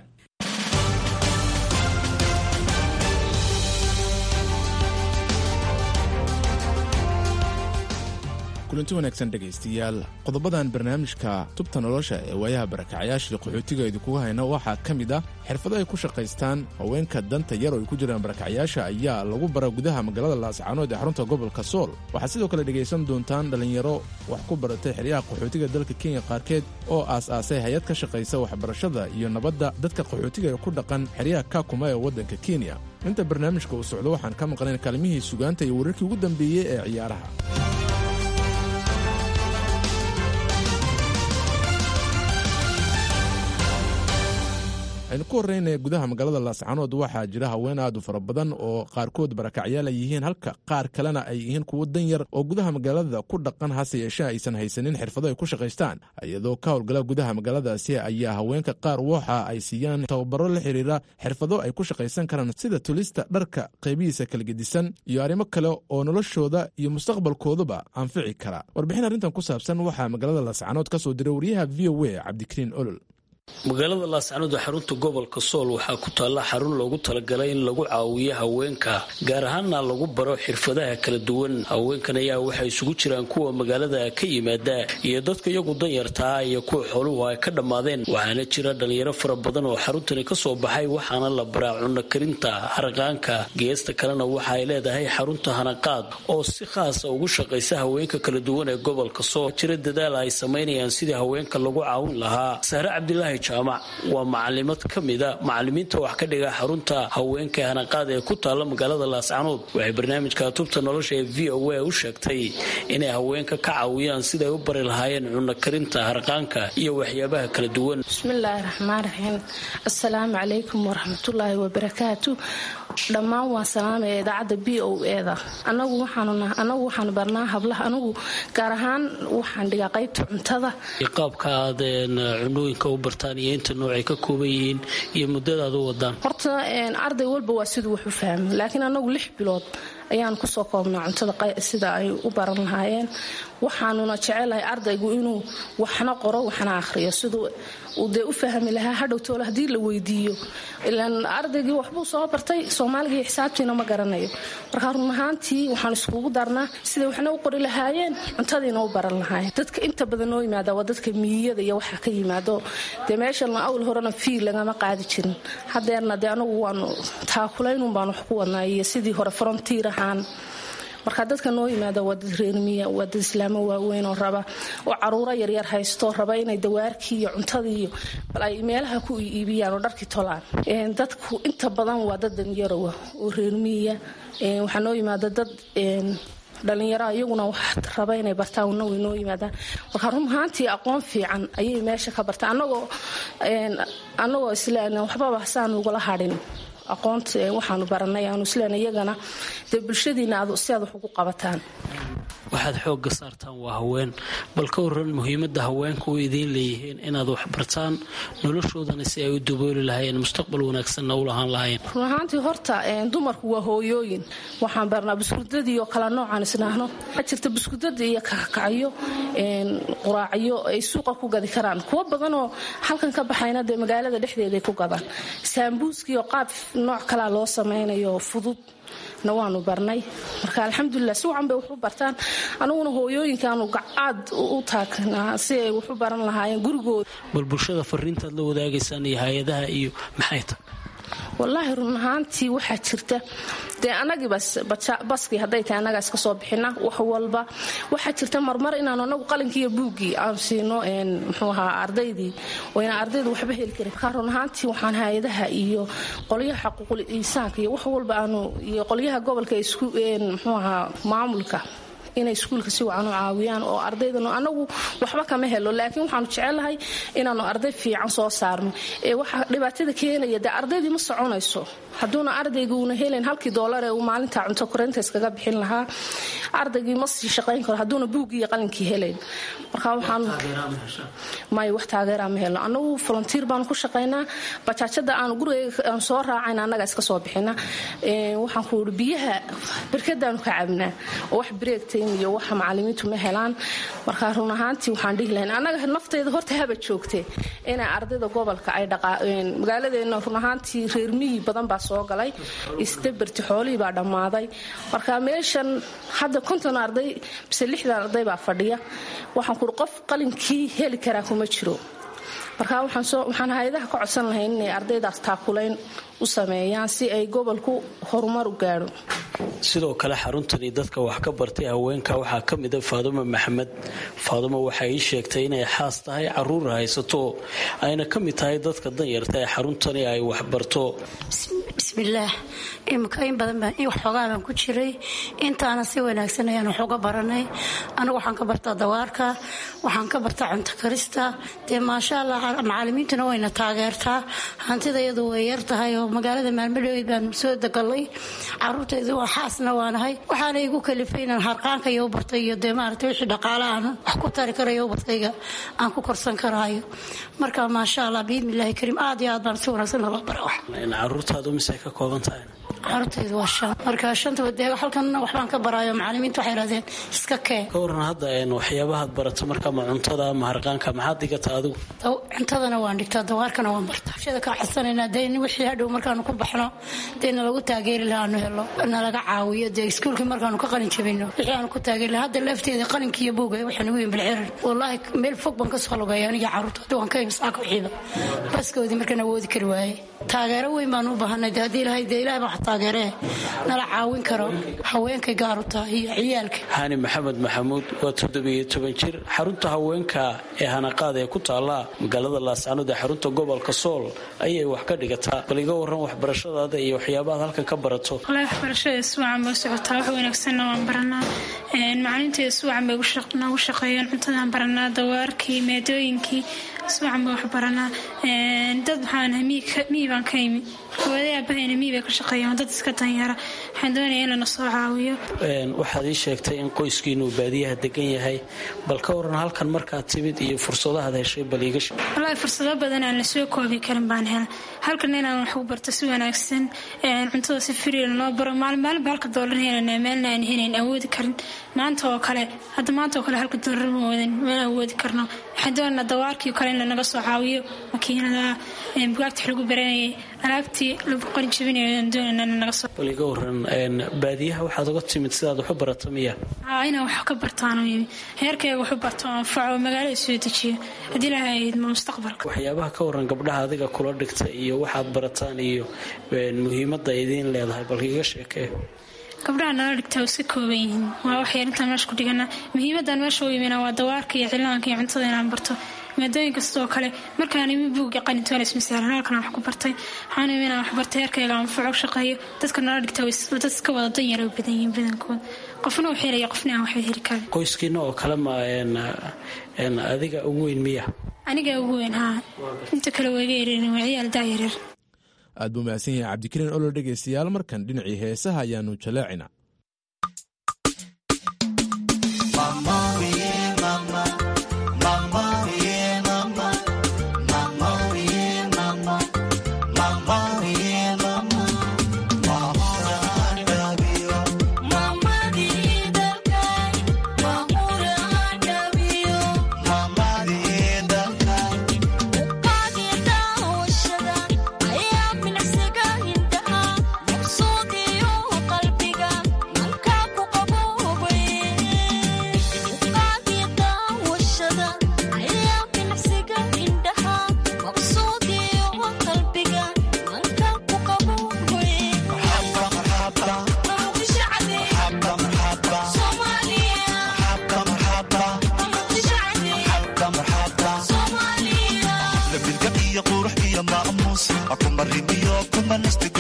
kulanti wanaagsan dhegaystayaal qodobadan barnaamijka tubta nolosha ee waayaha barakacyaashii qaxootiga idinkuga hayna waxaa ka mid ah xirfado ay ku shaqaystaan haweenka danta yar oo ay ku jiraan barakacyaasha ayaa lagu bara gudaha magaalada laascaanood ee xarunta gobolka sool waxaad sidoo kale dhegaysan doontaan dhallinyaro wax ku baratay xeryaha qaxootiga dalka kenya qaarkeed oo aas-aasay hay-ad ka shaqaysa waxbarashada iyo nabadda dadka qaxootiga ee ku dhaqan xeryaha kakuma ee waddanka kenya inta barnaamijka uu socdo waxaan ka maqnayn kaalmihii sugaanta iyo wararkii ugu dambeeyey ee ciyaaraha aynu ku horreynaya gudaha magaalada laascaanood waxaa jira haween aad u fara badan oo qaarkood barakacyaal ay yihiin halka qaar kalena ay yihiin kuwo dan yar oo gudaha magaalada ku dhaqan hase yeeshee aysan haysanin xirfado ay ku shaqaystaan iyadoo ka howlgala gudaha magaaladaasi ayaa haweenka qaar waxa ay siiyaan tababaro la xiriira xirfado ay ku shaqaysan karaan sida tulista dharka qaybihiisa kala gedisan iyo arrimo kale oo noloshooda iyo mustaqbalkooduba anfici kara warbixin arrintan ku saabsan waxaa magaalada laascaanood ka soo diray wariyaha v o a cabdikariin olol magaalada laascaanood ee xarunta gobolka sool waxaa ku taalla xarun loogu talagalay in lagu caawiyo haweenka gaar ahaanna lagu baro xirfadaha kala duwan haweenkan ayaa waxay isugu jiraan kuwa magaalada ka yimaada iyo dadka iyagu danyartaa iyo kuwa xooluhu ay ka dhammaadeen waxaana jira dhalinyaro fara badan oo xaruntani ka soo baxay waxaana la baraa cunno karinta harqaanka geesta kalena waxa ay leedahay xarunta hanaqaad oo si khaasa ugu shaqaysa haweenka kala duwan ee gobolka sool jira dadaal ay samaynayaan sidii haweenka lagu caawin lahaa sahre cabdilaahi jaamac waa macalimad ka mida macalimiinta wax ka dhiga xarunta haweenka hanaqaad ee ku taalla magaalada laascaanood waxay barnaamijka tubta nolosha ee v o a u sheegtay inay haweenka ka caawiyaan siday u bari lahaayeen cunno karinta harqaanka iyo waxyaabaha kala duwan bismillaahi raxmaan raxiim assalaamu calaykum waraxmatullaahi wabarakaatu dhammaan waan salaamaya idaacadda b o eda anagu waxaanu barnaa hablaha anagu gaar ahaan waxaan dhigaa qaybta cuntada qaabka aad cunooyinka u bartaan iyo inta noocay ka kooban yihiin iyo muddadaad u wadaan horta arday walba waa siduu wax u fahmo laakiin anagu lix bilood ayaan kusoo koobnaa cuntada sida ay u baran lahaayeen waxaanuna jecelahay ardaygu inuu waxna qoro waxna akhriyo siduu uu dee u fahmi lahaa hadhowtoole haddii la weydiiyo ilaan ardaygii waxbuu soo bartay soomaaliga iyo xisaabtiina ma garanayo marka run ahaantii waxaan iskugu darnaa siday waxna u qori lahaayeen cuntadiina u baran lahaayeen dadka inta badan noo yimaada waa dadka miyiyada iyo waxa ka yimaado dee meeshan awl horena fiil lagama qaadi jirin hadeerna dee anagu waanu taakulaynun baan wax ku wadnaa iyo sidii hore frontiir ahaan marka dadka noo yimaada waa dad reermiya waa dad islaamo waaweyn oo raba oo caruuro yaryar haysto raba inay dawaarkii iyo cuntadii iyo bal ay meelaha ku iibiyaan oo dharkii tolaan dadku inta badan waa dad danyarowa oo reermiya waxaa noo yimaada dad dhalinyaro iyaguna wax raba inay bartaan una way noo yimaadaan marka run ahaantii aqoon fiican ayay meesha ka bartaan anagoo anagoo isleen waxbaba saan ugala hadhin aqoonta waxaanu baranay aanu isleen iyagana dee bulshadiina si aad wax ugu qabataan waxaad xoogga saartaan waa haween bal ka waran muhiimadda haweenka u idiin leeyihiin inaad wax bartaan noloshoodana si ay u dabooli lahaayeen mustaqbal wanaagsanna u lahaan lahaayeen run ahaantii horta dumarku waa hooyooyin waxaan barnaa buskudadii oo kala noocaan isnaahno waxaa jirta buskudada iyo kakacyo quraacyo ay suuqa ku gadi karaan kuwo badanoo halkan ka baxayna dee magaalada dhexdeeday ku gadaan saambuuskii oo qaab nooc kalaa loo samaynayo fudud na waanu barnay marka alxamdulilah si wacan bay wax u bartaan anaguna hooyooyinkaanu aad u taagnaa si ay wax u baran lahaayeen gurigooda bal bulshada fariintaad la wadaagaysaan iyo hay-adaha iyo maxay tahay wallaahi run ahaantii waxaa jirta dee anagii baskii hadday tahay anagaas ka soo bixina wax walba waxaa jirta marmar inaanu anagu qalinkii iyo buuggii aan siino muxuu ahaa ardaydii wayna ardaydu waxba heli karin markaa run ahaantii waxaan hay-adaha iyo qolyaha xaquuqul insaanka iyo wax walba aanu iyo qolyaha gobolka isku muxuu ahaa maamulka inay iskuulka si wacan u caawiyaan oo ardaydan anagu waxba kama helo laakiin waxaanu jecelahay inaanu arday fiican soo saarno ee waxa dhibaatada keenaya dee ardaydii ma soconayso hadduuna ardayga uuna helayn halkii doolar ee uu maalinta cunto korinta iskaga bixin lahaa ardaygii ma sii shaqayn karo hadduuna buuggii iyo qalinkii helayn marka waxaan may wax taageeraa ma helno anagu volunteer baanu ku shaqaynaa bajaajada aan gurigayga aan soo raacayna annaga iska soo bixina waxaan ku uri biyaha barkadaanu ka cabnaa oo wax breegtayn iyo waxa macalimiintu ma helaan marka run ahaantii waxaan dhihi lahayn annaga nafteyda horta haba joogtee inay ardayda gobolka ay magaaladeena run ahaantii reer miyi badan baa soo galay isdabarti xoolihii baa dhammaaday marka meeshan hadda konton arday bise lixdan arday baa fadhiya waxaan kuuri qof qalinkii heli karaa kuma jiro marka waxaan hay-adaha ka codsan lahayn inay ardaydaas taakulayn u sameeyaan si ay gobolku horumar u gaadho sidoo kale xaruntani dadka wax ka bartay haweenka waxaa ka mida faadumo maxamed faadumo waxay ii sheegtay inay xaas tahay caruur haysato ayna ka mid tahay dadka danyarta ee xaruntani ay waxbarto bismillaah imika in badan baan waxoogaa baan ku jiray intaana si wanaagsan ayaan wax uga baranay anigu waxaan ka bartaa dawaarka waxaan ka bartaa cunto karista dee maasha allah macalimiintuna wayna taageertaa hantida iyadu way yar tahay oo magaalada maalmadhowey baan soo degalay caruurtaydu waa xaasna waanahay waxaana igu kalifay inaan harqaanka iyo u bartay iyo dee maaragtay wixii dhaqaale aan wax ku tari karayo ubadkayga aan ku korsan karaayo marka maasha allah biidnillahi kariim aad iyo aad baan si wanaagsan loo bara wax caruurtaadu mise ka kooban tahay caruurtaydu waa shan marka shantaba dee halkan waxbaan ka baraayo macalimiinta waxay idhahdeen iska keen ka waran hadda waxyaabahaad barato marka ma cuntada ama harqaanka maxaad dhigata adigu cuntadana waan dhigtaa dawaarkana waan bartaa bulshada ka codsanayna dee wixii hadhow markaanu ku baxno dee nalagu taageeri lahaa aanu helo nalaga caawiyo dee iskuulkii markaanu ka qalin jabino wixii aanu ku taageeri lahaa hadda lafteeda qalinki iyo buuga waxaa nagu yin bilcirar wallaahi meel fog baan ka soo lugaya aniga caruurta hadda waan ka imsaaka wixiiba baskoodii markaan awoodi kari waaye taageero weyn baan u baahanay dee haddii ilahay dee ilahay baa wax taageeree nala caawin karo haweenkay gaaru tahay iyo ciyaalka hani maxamed maxamuud waa toddobiyo toban jir xarunta haweenka ee hanaqaad ee ku taalla magaalada laascanood ee xarunta gobolka sool ayay wax ka dhigataa bal iga waran waxbarashadaada iyo waxyaabahaad halkan ka barato walahi waxbarashada iswacan bay socotaa wax wanaagsanna waan baranaa macalinta iswacan bay noogu shaqeeyaan cuntadaan baranaa dawaarkii maadooyinkii iswacan bay wax baranaa dad waxaan miyi baan ka imi hooday aabahayna miyi bay ka shaqeeyaan dad iska danyara waxaan doonaya in lana soo caawiyo waxaad ii sheegtay in qoyskiinu baadiyaha degan yahay bal ka waran halkan markaad timid iyo fursadahaad heshay bal iiga sheeg walahi fursado badan aan la soo koobi karin baan hela halkan inaan wax u barto si wanaagsan cuntada si firiil noo baro maalin maalinba halka doolar helanaa meelna aan helayn awoodi karin maanta oo kale hadda maanta oo kale halka doolar ma wadan mana awoodi karno waxaan doonanaa dawaarkii kale in lanaga soo caawiyo makiinada bugaagta wax lagu baranayay alaabtii lagu qarin jabinayo aan doonanaa in lanaga soo bal iga waran baadiyaha waxaad uga timid sidaad wax u barato miya aa inaan wax ka bartaano yimi heerkayga wax u barto anfaco magaalada soo dejiyo haddii ilaahay idmo mustaqbalka waxyaabaha ka waran gabdhaha adiga kula dhigta iyo waxaad barataan iyo muhiimadda idiin leedahay bal iga sheekee gabdhaha nala dhigtaa iska kooban yihiin waa waxyar intaan meesha ku dhigana muhiimadan meesha u yimina waa dawaarka iyo cilaanka iyo cuntada inaan barto maadooyin kastoo kale markaan imi buugga qalintoons masaalan halkan wax ku bartay waxaan imi inaan wax bartay heerkayga anfaco shaqeeyo dadka nala dhigtaa dad iska wada danyara u badan yihiin badankood qofna uu helaya qofna aan waxba heli karin qoyskiina oo kale ma adiga ugu weyn miya aniga ugu weyn haa inta kale wayga yareerin waa ciyaal daayareer aad buu mahadsan yahay cabdikariin olol dhegaystayaal markan dhinacii heesaha ayaanu jaleecina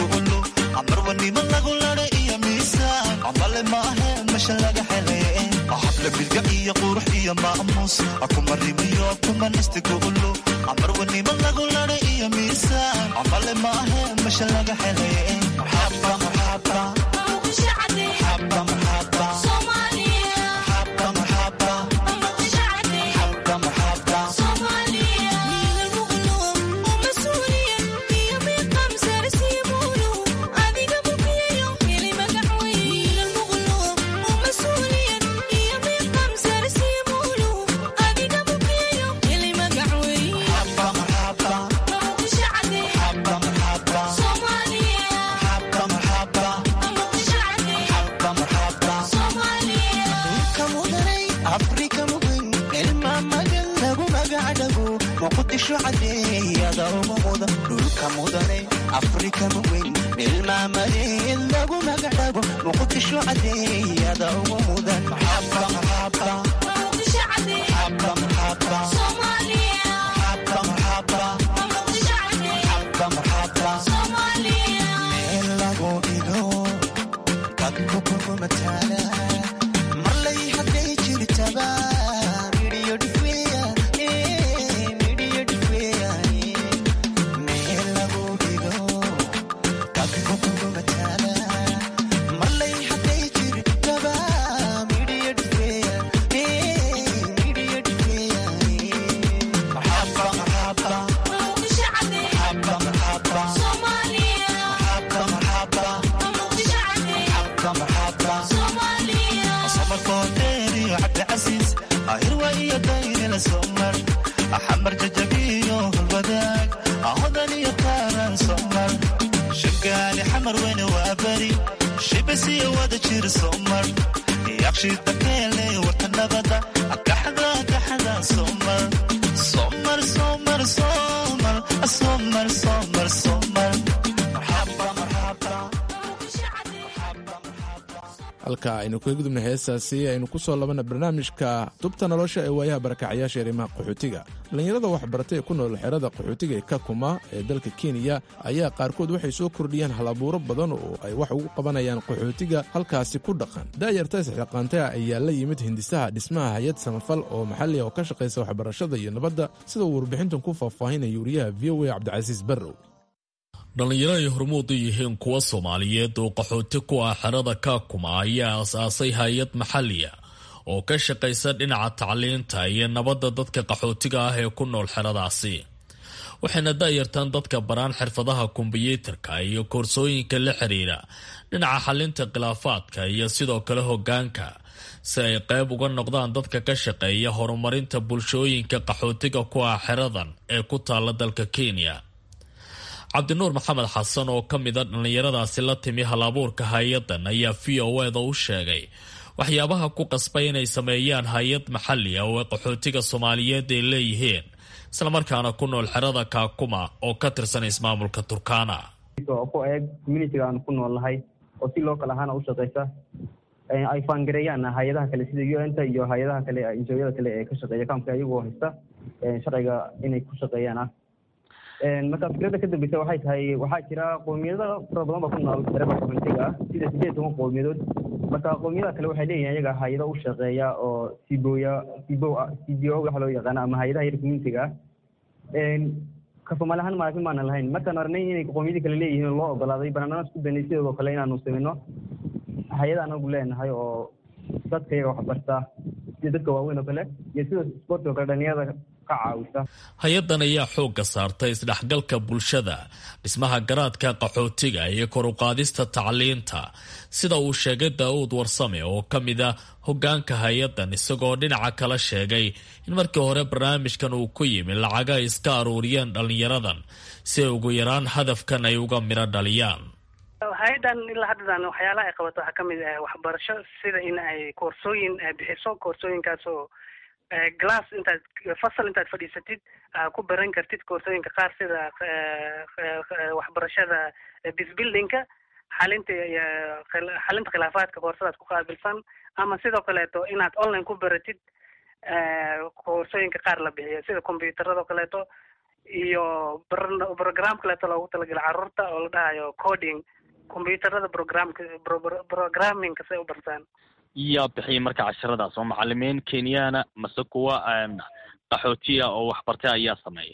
amarwanimo lagu lada iyo miisaan ambale maahe mesha laga helay iyo maamuus kuma rimiyo kuma nistigulu amarwanimo lagu lada iyo miisaan amale maahe masha laga helay maxaba maxaba maxaba maxaba dhulka mudane afrika maweyn meelmaamadeed lagu magacdhabo muqdisho cadeeyada ugu mudan meel lagu dhigo dadku kugu mataala marlay hadday jirtaba midhiyo dhifeya midhiyo dhifeya meel lagu dhigo dadku kugu mataala marlay hadday jirtaba midhiyo dhifeya midhiyo dhifeya maxaba maxaba maxaba maxaba somarkoodheeriyo cabdicasiis ahirwa iyo daynila somar axamar jajabiyo hulwadaag ahodan iyo kaaran somar shagaali xamar weyne waa beri shibisiyo wada jir somar yaqshida keele warta nabada akaxda akaxda somar somar somar somar somar somar somar marxaba marxaba halka aynu kaga gudubna heestaasi aynu ku soo labana barnaamijka tubta nolosha ee waayaha barakacyaasha arrimaha qaxootiga dhallinyarada waxbarata ee ku nool xerada qaxootiga ee kakuma ee dalka kenya ayaa qaarkood waxay soo kordhiyeen halabuuro badan oo ay wax ugu qabanayaan qaxootiga halkaasi ku dhaqan daayarta isxiqaantaa ayaa la yimid hindisaha dhismaha hay-ad samafal oo maxalliga oo ka shaqaysa waxbarashada iyo nabadda sida uu warbixintan ku faahfaahinaya wariyaha v o a cabdicasiis barrow dhallinyaro ay hormuud u yihiin kuwa soomaaliyeed oo qaxooti ku ah xerada kaakuma ayaa as-aasay hay-ad maxaliya oo ka shaqaysa dhinaca tacliinta iyo nabadda dadka qaxootiga ah ee ku nool xeradaasi waxayna daayartaan dadka baraan xirfadaha kombiyuutarka iyo koorsooyinka la xiriira dhinaca xalinta khilaafaadka iyo sidoo kale hogaanka si ay qayb uga noqdaan dadka ka shaqeeya horumarinta bulshooyinka qaxootiga ku ah xeradan ee ku taala dalka kenya cabdinuur maxamed xasan oo ka mid a dhallinyaradaasi la timi halabuurka hay-adan ayaa v o eda u sheegay waxyaabaha ku qasbay inay sameeyaan hay-ad maxali ah oo ay qaxootiga soomaaliyeed ay leeyihiin islamarkaana ku nool xerada kaakuma oo ka tirsan ismaamulka turkana oo ku eeg communitiga aan ku nool nahay oo si loo kala ahaana u shaqeysa ay faangareeyaan hay-adaha kale sida u n ta iyo hay-adaha kale injooyada kale ee ka shaqeeya kaamka iyagoo haysta sharciga inay ku shaqeeyaan ah marka fikradda ka dambeysa waxay tahay waxaa jira qowmiyado fara badan baa ku nool xerada communitiga ah sida sideed toban qowmiyadood marka qowmiyadaha kale waxay leeyihin ayaga hay-ado u shaqeeya oo siboya sibo cbo waxa loo yaqaano ama hay-adaha yar communitiga ah ka soomaali ahaan maalin maanan lahayn markaan aragnay inay qowmiyadii kale leeyihiin loo ogolaaday banaanana isku daynay sidoodoo kale inaanu sameyno hay-ada anagu leenahay oo dadka iyaga waxbarta sida dadka waaweyn oo kale iyo sida sporti oo kale dhalinyarada ka caawisa hay-adan ayaa xoogga saartay isdhexgalka bulshada dhismaha garaadka qaxootiga iyo kor u qaadista tacliinta sida uu sheegay daa'uud warsame oo ka mid a hogaanka hay-adan isagoo dhinaca kala sheegay in markii hore barnaamijkan uu ku yimi lacaga ay iska aruuriyeen dhallinyaradan si ay ugu yaraan hadafkan ay uga midho dhaliyaan hay-adan ilaa haddadan waxyaalaha ay qabato waxaa kamid ah waxbarasho sida in ay koorsooyin bixiso koorsooyinkaas oo glass intaad fasal intaad fadhiisatid ku baran kartid koorsooyinka qaar sida waxbarashada bisbuildingka xalinta xalinta khilaafaadka koorsadaas ku qaabilsan ama sidoo kaleeto inaad online ku baratid koorsooyinka qaar la bixiyo sida combyuutarada kaleeto iyo program kaleeto loogu talagalay carruurta oo la dhahayo coding combyuutarada programka programmingka say u bartaan yaa bixiyay marka casharadaas oo macalimiin kenyana mase kuwa qaxootiya oo waxbartay ayaa sameeya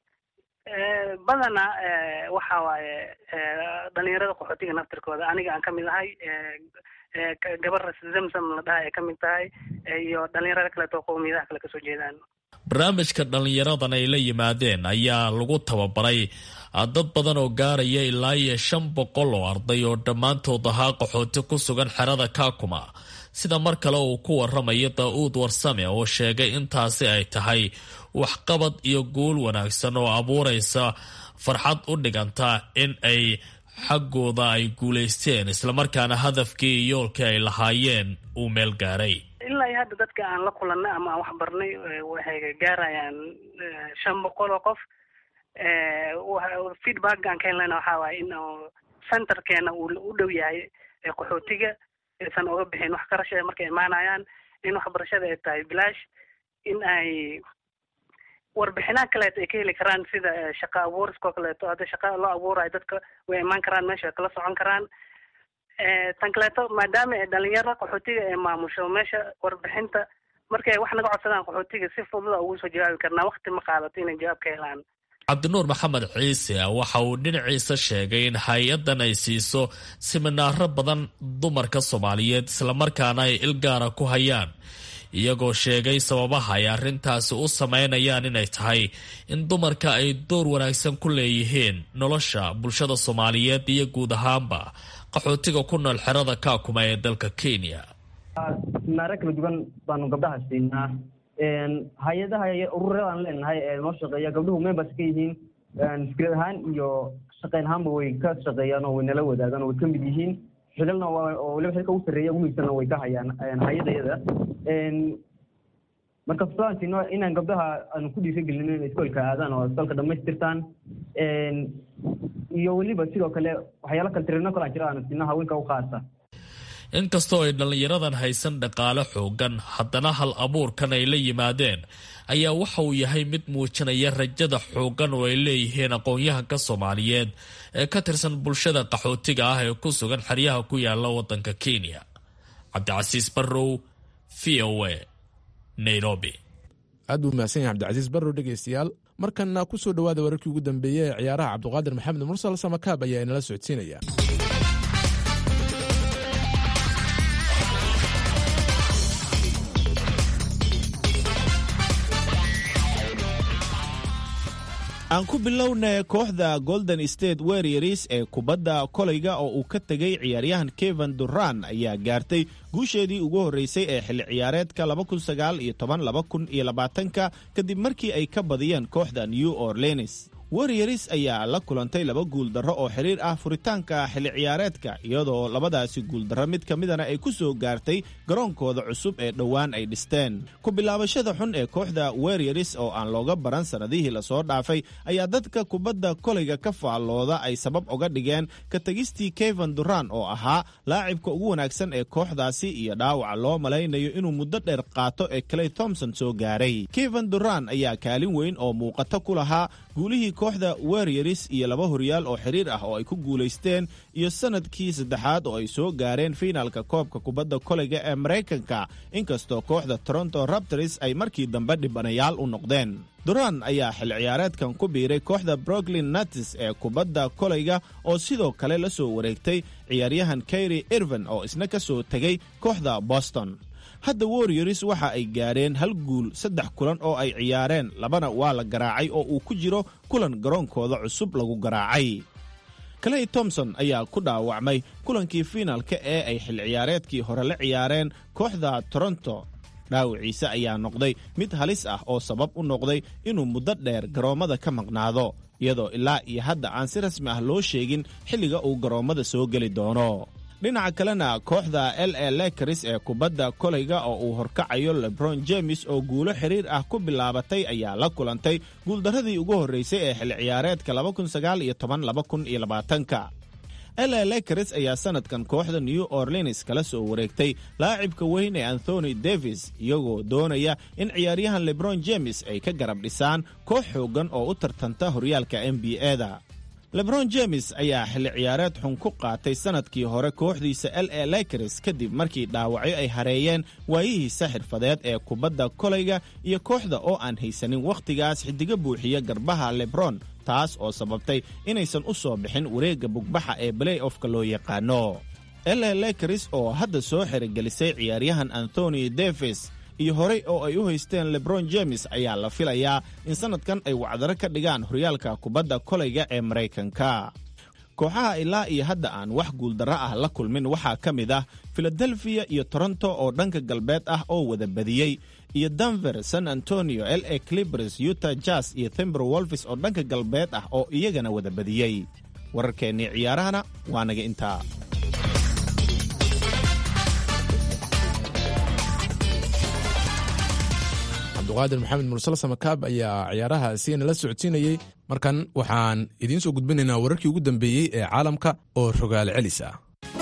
badana waxa waaye dhalinyarada qaxootiga naftirkooda aniga aan kamid ahay gabar zamzam la dhaha ay kamid tahay iyo dhalinyarada kaleeto qowmiyadaha kale kasoo jeedaan barnaamijka dhallinyaradan ay la yimaadeen ayaa lagu tababaray dad badan oo gaaraya ilaa iyo shan boqol oo arday oo dhammaantood ahaa qaxooti ku sugan xerada kaakuma sida mar kale uu ku waramayo daa-uud warsame oo sheegay intaasi ay tahay waxqabad iyo guul wanaagsan oo abuuraysa farxad u dhiganta in ay xaggooda ay guulaysteen islamarkaana hadafkii iyo yoolkii ay lahaayeen uu meel gaaray ilaa iyo hadda dadka aan la kulanay ama aan wax barnay waxay gaarayaan shan boqol oo qof feedback aan ka helnayna waxaa waaye in centerkeena uu u dhow yahay qaxootiga aysan oga bixin wax qarasha markay imaanayaan in waxbarashada ay tahay bilaash in ay warbixinaha kaleeto ay ka heli karaan sida shaqa abuuriska oo kaleeto hadda shaqa loo abuurayo dadka way imaan karaan meesha way kala socon karaan tan kaleeto maadaama ay dhalinyaro qaxootiga ay maamusho meesha warbixinta markay wax naga codsadaan qaxootiga si fududa ugu soo jawaabi karnaa wakti ma qaadato inay jawaab ka helaan cabdinuur maxamed ciise waxa uu dhinaciisa sheegay in hay-addan ay siiso siminaaro badan dumarka soomaaliyeed islamarkaana ay ilgaara ku hayaan iyagoo sheegay sababaha ay arrintaasi u sameynayaan inay tahay in dumarka ay door wanaagsan ku leeyihiin nolosha bulshada soomaaliyeed iyo guud ahaanba qaxootiga ku nool xerada kaakuma ee dalka kenya siminaaro kala duwan baanu gabdhaha siinaa hay-adaha ururadaan leenahay ee noo shaqeeya gabdhuhu members ka yihiin fikrad ahaan iyo shaqeyn ahaanba way ka shaqeeyaan oo way nala wadaagaan oo way ka mid yihiin xilalna oo waliba xilka ugu sarreeya ugu muhiimsanna way ka hayaan hay-adayada marka fusaantiino inaan gabdhaha aanu ku dhiirigelin inay iskoolka aadaan oo iskoolka dhamaystirtaan iyo weliba sidoo kale waxyaala kale tirino kale aan jira aanu siino haweenka u qaasa inkastoo ay dhallinyaradan haysan dhaqaale xoogan haddana hal abuurkan ay la yimaadeen ayaa waxa uu yahay mid muujinaya rajada xoogan oo ay leeyihiin aqoon-yahanka soomaaliyeed ee ka tirsan bulshada qaxootiga ah ee ku sugan xeryaha ku yaala waddanka kenya cabdicasiis barrow v o a nairobi aad buu mahadsan yahay cabdicasiis barrow dhegaystayaal markanna ku soo dhowaada wararkii ugu dambeeyey ee ciyaaraha cabdiqaadir maxamed mursal samakaab ayaa inala socodsiinaya aan ku bilownay kooxda golden state warriors ee kubadda kolayga oo uu ka tegay ciyaaryahan kevan duran ayaa gaartay guusheedii ugu horreysay ee xilli ciyaareedka ka kadib markii ay ka badiyeen kooxda new orleans warriors ayaa la kulantay laba guuldarro oo xiriir ah furitaanka xilli ciyaareedka iyadoo labadaasi guuldarro mid ka midana ay ku soo gaartay garoonkooda cusub ee dhowaan ay dhisteen ku bilaabashada xun ee kooxda warriors oo aan looga baran sannadihii lasoo dhaafay ayaa dadka kubadda kolayga ka faallooda ay sabab uga dhigeen ka tegistii kevan duran oo ahaa laacibka ugu wanaagsan ee kooxdaasi iyo dhaawaca loo malaynayo inuu muddo dheer qaato ee clay thomson soo gaaray kevan duran ayaa kaalin weyn oo muuqato ku lahaa guulihii kooxda warriors iyo laba horyaal oo xiriir ah oo ay ku guulaysteen iyo sannadkii saddexaad oo ay soo gaareen fiinaalka koobka kubadda kolayga ee maraykanka inkastoo kooxda toronto raptors ay markii dambe dhibanayaal u noqdeen duran ayaa xil ciyaareedkan ku biiray kooxda brooklyn natis ee kubadda kolayga oo sidoo kale la soo wareegtay ciyaaryahan kayri irvin oo isna ka soo tegay kooxda boston hadda warriors waxa ay gaareen hal guul saddex kulan oo ay ciyaareen labana waa la garaacay oo uu ku jiro kulan garoonkooda cusub lagu garaacay clay thomson ayaa ku dhaawacmay kulankii fiinaalka ee ay xil ciyaareedkii hore la ciyaareen kooxda toronto dhaawiciise ayaa noqday mid halis ah oo sabab u noqday inuu muddo dheer garoommada ka maqnaado iyadoo ilaa iyo hadda aan si rasmi ah loo sheegin xilliga uu garoommada soo geli doono dhinaca kalena kooxda l a lekris ee kubadda kolayga oo uu horkacayo lebron james oo guulo xiriir ah ku bilaabatay ayaa la kulantay guuldarradii ugu horreysay ee xil ciyaareedka ka la lekris ayaa sannadkan kooxda new orleans kala soo wareegtay laacibka weyn ee anthony davis iyagoo doonaya in ciyaaryahan lebron james ay ka garab dhisaan koox xooggan oo u tartanta horyaalka n b a-da lebron james ayaa xilli ciyaareed xun ku qaatay sannadkii hore kooxdiisa l a lakers kadib markii dhaawacyo ay hareeyeen waayihiisa xirfadeed ee kubadda kolayga iyo kooxda oo aan haysanin wakhtigaas xiddigo buuxiya garbaha lebron taas oo sababtay inaysan u soo bixin wareegga bugbaxa ee balay ofka loo yaqaano la lakers oo hadda soo xirigelisay ciyaaryahan anthony davis iyo horey oo ay u haysteen lebron james ayaa la filayaa in sannadkan ay wacdaro ka dhigaan horyaalka kubadda kolayga ee maraykanka kooxaha ilaa iyo hadda aan wax guuldarro ah la kulmin waxaa ka mid ah filadelfiya iyo toronto oo dhanka galbeed ah oo wada badiyey iyo denver san antonio l a clibers utah jas iyo thember wolfis oo dhanka galbeed ah oo iyagana wada badiyey wararkeennii ciyaarahana waa naga intaa cabduqaadir maxamed mursal samakaab ayaa ciyaarahaasi nala socodsiinayey markan waxaan idiin soo gudbinaynaa wararkii ugu dambeeyey ee caalamka oo rogaal celis ah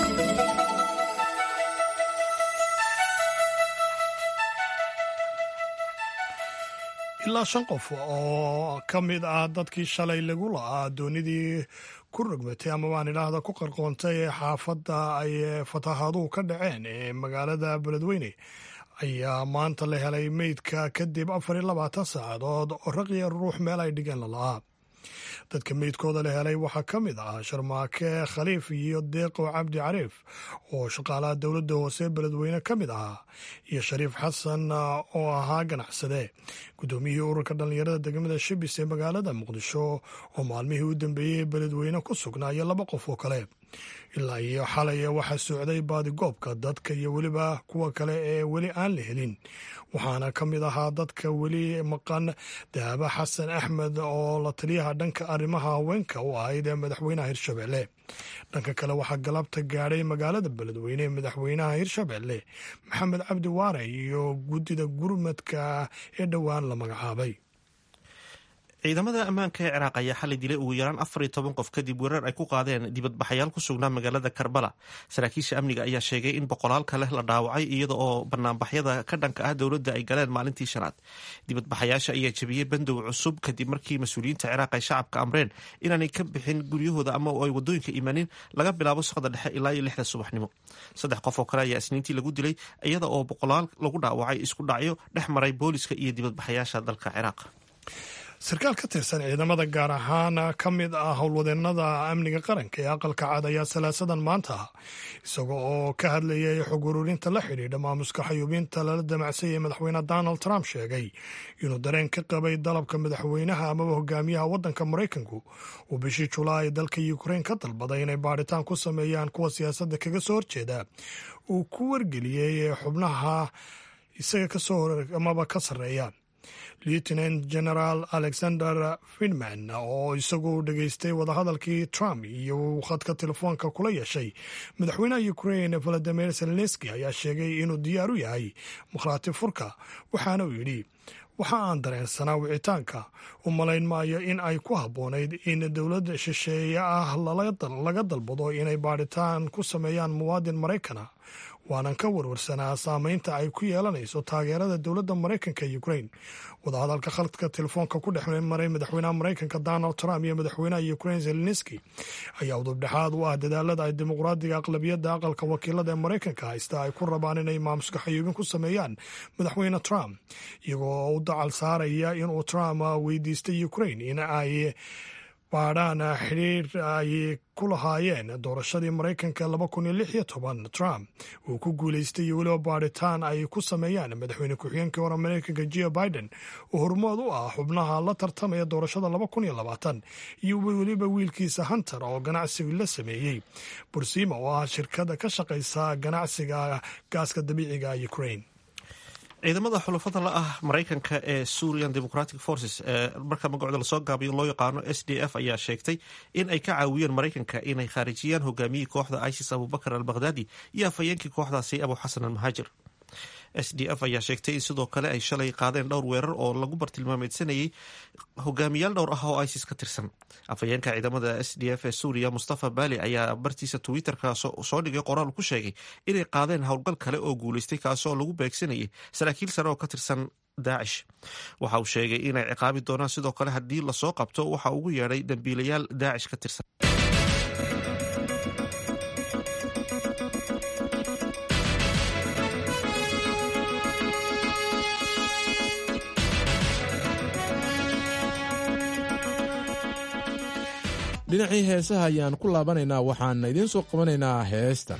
ilaa shan qof oo ka mid ah dadkii shalay lagu la'aa doonidii ku rogmatay ama waan idhaahda ku qarqoontay ee xaafadda ay fatahaaduhu ka dhaceen ee magaalada beledweyne ayaa maanta la helay meydka kadib afar iyo labaatan saacadood oo raqiya ruux meel ay dhigeen lala'aa dadka meydkooda la helay waxaa ka mid ah sharmaake khaliif iyo deeqo cabdi cariif oo shaqaalaha dowladda hoose beledweyne ka mid ahaa iyo shariif xasan oo ahaa ganacsade guddoomiyihii ururka dhallinyarada degmada shibis ee magaalada muqdisho oo maalmihii u dambeeyey beledweyne ku sugnaa iyo laba qof oo kale ilaa iyo xalay waxaa socday baadigoobka dadka iyo weliba kuwa kale ee weli aan la helin waxaana ka mid ahaa dadka weli maqan dahaba xasan axmed oo la taliyaha dhanka arrimaha haweenka u ahayd ee madaxweynaha hirshabelle dhanka kale waxaa galabta gaadhay magaalada beledweyne ee madaxweynaha hirshabelle maxamed cabdi waare iyo guddida gurmadka ee dhowaan la magacaabay ciidamada ammaanka ee ciraaq ayaa xalay dilay ugu yaraan afar iyo toban qof kadib weerar ay ku qaadeen dibadbaxayaal ku sugnaa magaalada karbala saraakiisha amniga ayaa sheegay in boqolaal kale la dhaawacay iyada oo banaanbaxyada ka dhanka ah dowladda ay galeen maalintii shanaad dibadbaxayaasha ayaa jebiyey bandow cusub kadib markii mas-uuliyiinta ciraaq ay shacabka amreen inaanay ka bixin guryahooda ama ay wadooyinka imanin laga bilaabo saqda dhexe ilaa iyo lixda subaxnimo saddex qof oo kale ayaa isniintii lagu dilay iyada oo boqolaal lagu dhaawacay isku dhacyo dhex maray booliska iyo dibadbaxayaasha dalka ciraaq sarkaal ka tirsan ciidamada gaar ahaan ka mid ah howlwadeenada amniga qaranka ee aqalka cad ayaa salaasadan maanta isaga oo ka hadlayay xog ururinta la xidhiidha maamuska xayuubinta lala damacsayay madaxweyne donald trump sheegay inuu dareen ka qabay dalabka madaxweynaha amaba hogaamiyaha waddanka maraykanku uu bishii julaay dalka ukrain ka dalbaday inay baadhitaan ku sameeyaan kuwa siyaasadda kaga soo horjeeda uu ku wargeliyey xubnaha isaga kasoo amaba ka sarreeya lieutenant general alexander finman oo isagu dhegaystay wadahadalkii trump iyo uu khadka telefoonka kula yeeshay madaxweynaha ukrain valadimir zelenski ayaa sheegay inuu diyaar u yahay makhraati furka waxaana uu yidhi waxa aan dareensanaa wicitaanka u malayn maayo in ay ku habboonayd in dowladda shisheeye ah laga dalbado inay baadhitaan ku sameeyaan muwaadin maraykana waanan ka warwarsanaa saameynta ay ku yeelanayso taageerada dowladda maraykanka ee ukrain wadahadalka khadka telefoonka ku dhex maray madaxweynaha maraykanka donald trump iyo madaxweynaha ukrain zelenski ayaa udubdhexaad u ah dadaalada ay dimuqraadiga aqlabiyadda aqalka wakiilada ee maraykanka haysta ay ku rabaan inay maamuska xayuubin ku sameeyaan madaxweyne trump iyagoo u dacal saaraya inuu trump weydiistay ukrain in ay baadhaan xidhiir ay ku lahaayeen doorashadii maraykanka laba kun iyo lix iyo toban trump uu ku guulaystay iyo weliba baadhitaan ay ku sameeyaan madaxweyne ku-xigeenkii hore maraykanka jeo biden oo hormood u ah xubnaha la tartamaya doorashada laba kun iyo labaatan iyo weliba wiilkiisa hunter oo ganacsiga la sameeyey bursima oo ah shirkada ka shaqaysa ganacsiga gaaska dabiiciga ukrain ciidamada xulafada la ah maraykanka ee surian democratic forces ee marka magacooda lasoo gaabiyo loo yaqaano s d f ayaa sheegtay in ay ka caawiyeen maraykanka inay khaarijiyaan hogaamiyihii kooxda isis abubakar al bakhdadi iyo afhayeenkii kooxdaasi abu xasan al muhaajir s d f ayaa sheegtay in sidoo kale ay shalay qaadeen dhowr weerar oo lagu bartilmaameysanayay hogaamiyaal dhowr ah oo isis ka tirsan afhayeenka ciidamada s d f ee suuriya mustafa bali ayaa bartiisa twitterka soo dhigay qoraal ku sheegay inay qaadeen howlgal kale oo guuleystay kaasoo lagu beegsanayay saraakiil sare oo ka tirsan daacish waxa uu sheegay inay ciqaabi doonaan sidoo kale haddii lasoo qabto waxa ugu yeedhay dambiilayaal daacish ka tirsan dhinacii heesaha ayaan ku laabanaynaa waxaan idiin soo qabanaynaa heestan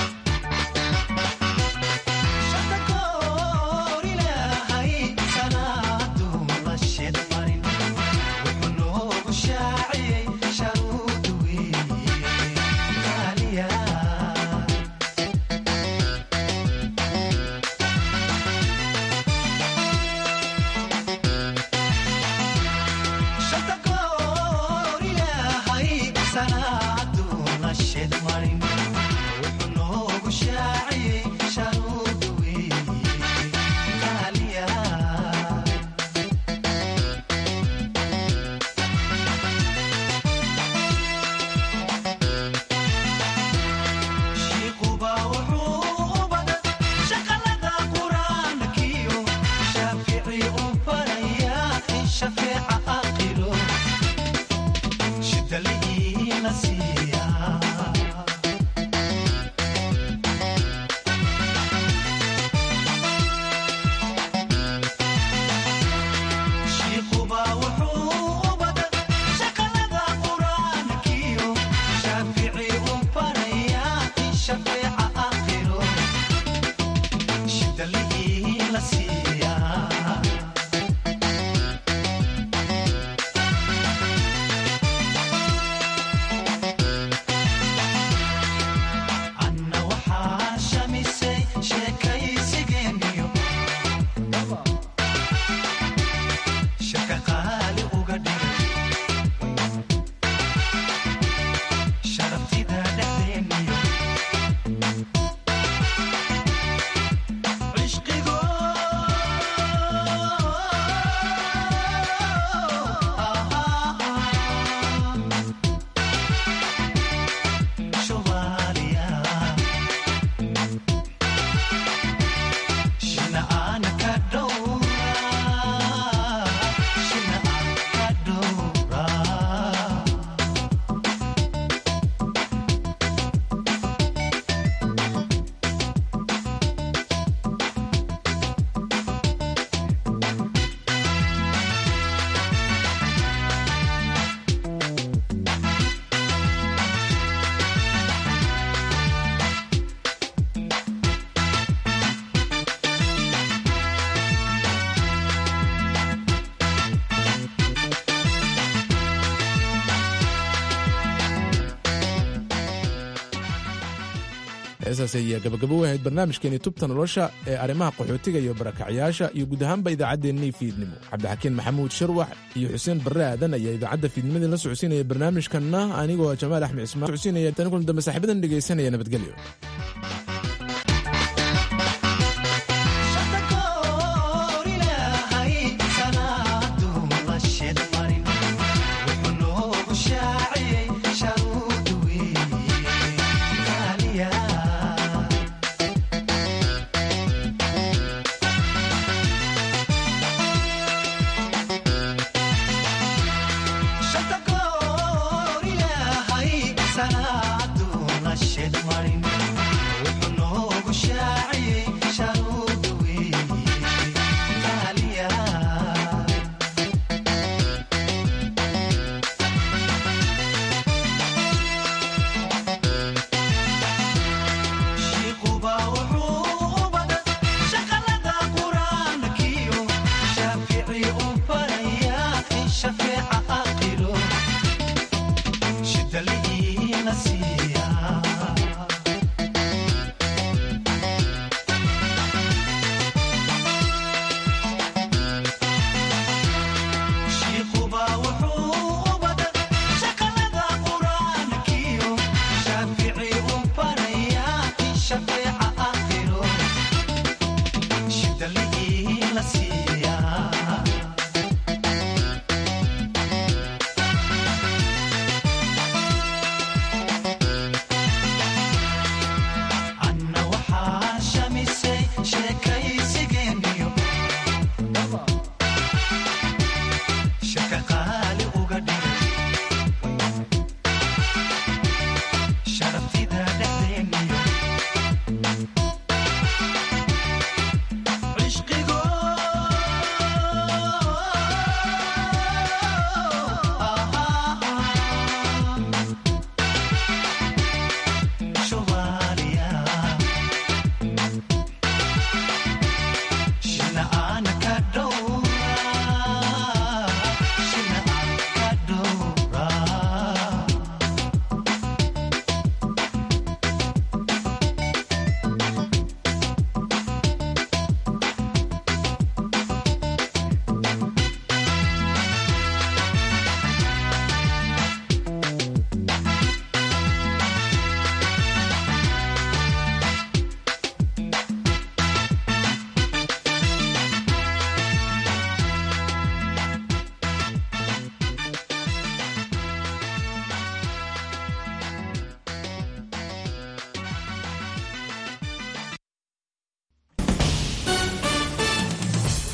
heesaas ayaa gabagabo wahayd barnaamijkeeni tubta nolosha ee arrimaha qaxootiga iyo barakacyaasha iyo guud ahaanba idaacaddeenii fiidnimo cabdixakiin maxamuud sharwax iyo xuseen barre aadan ayaa idaacadda fiidnimadii la socodsiinaya barnaamijkanna anigoo jamaal axmed cismaan socodsiinaya tan kulan dambe saaxiibadan dhegaysanaya nabadgelyo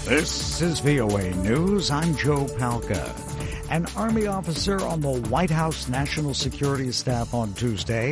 This is VOA News. I'm Joe Palca. An Army officer on the White House National Security Staff on Tuesday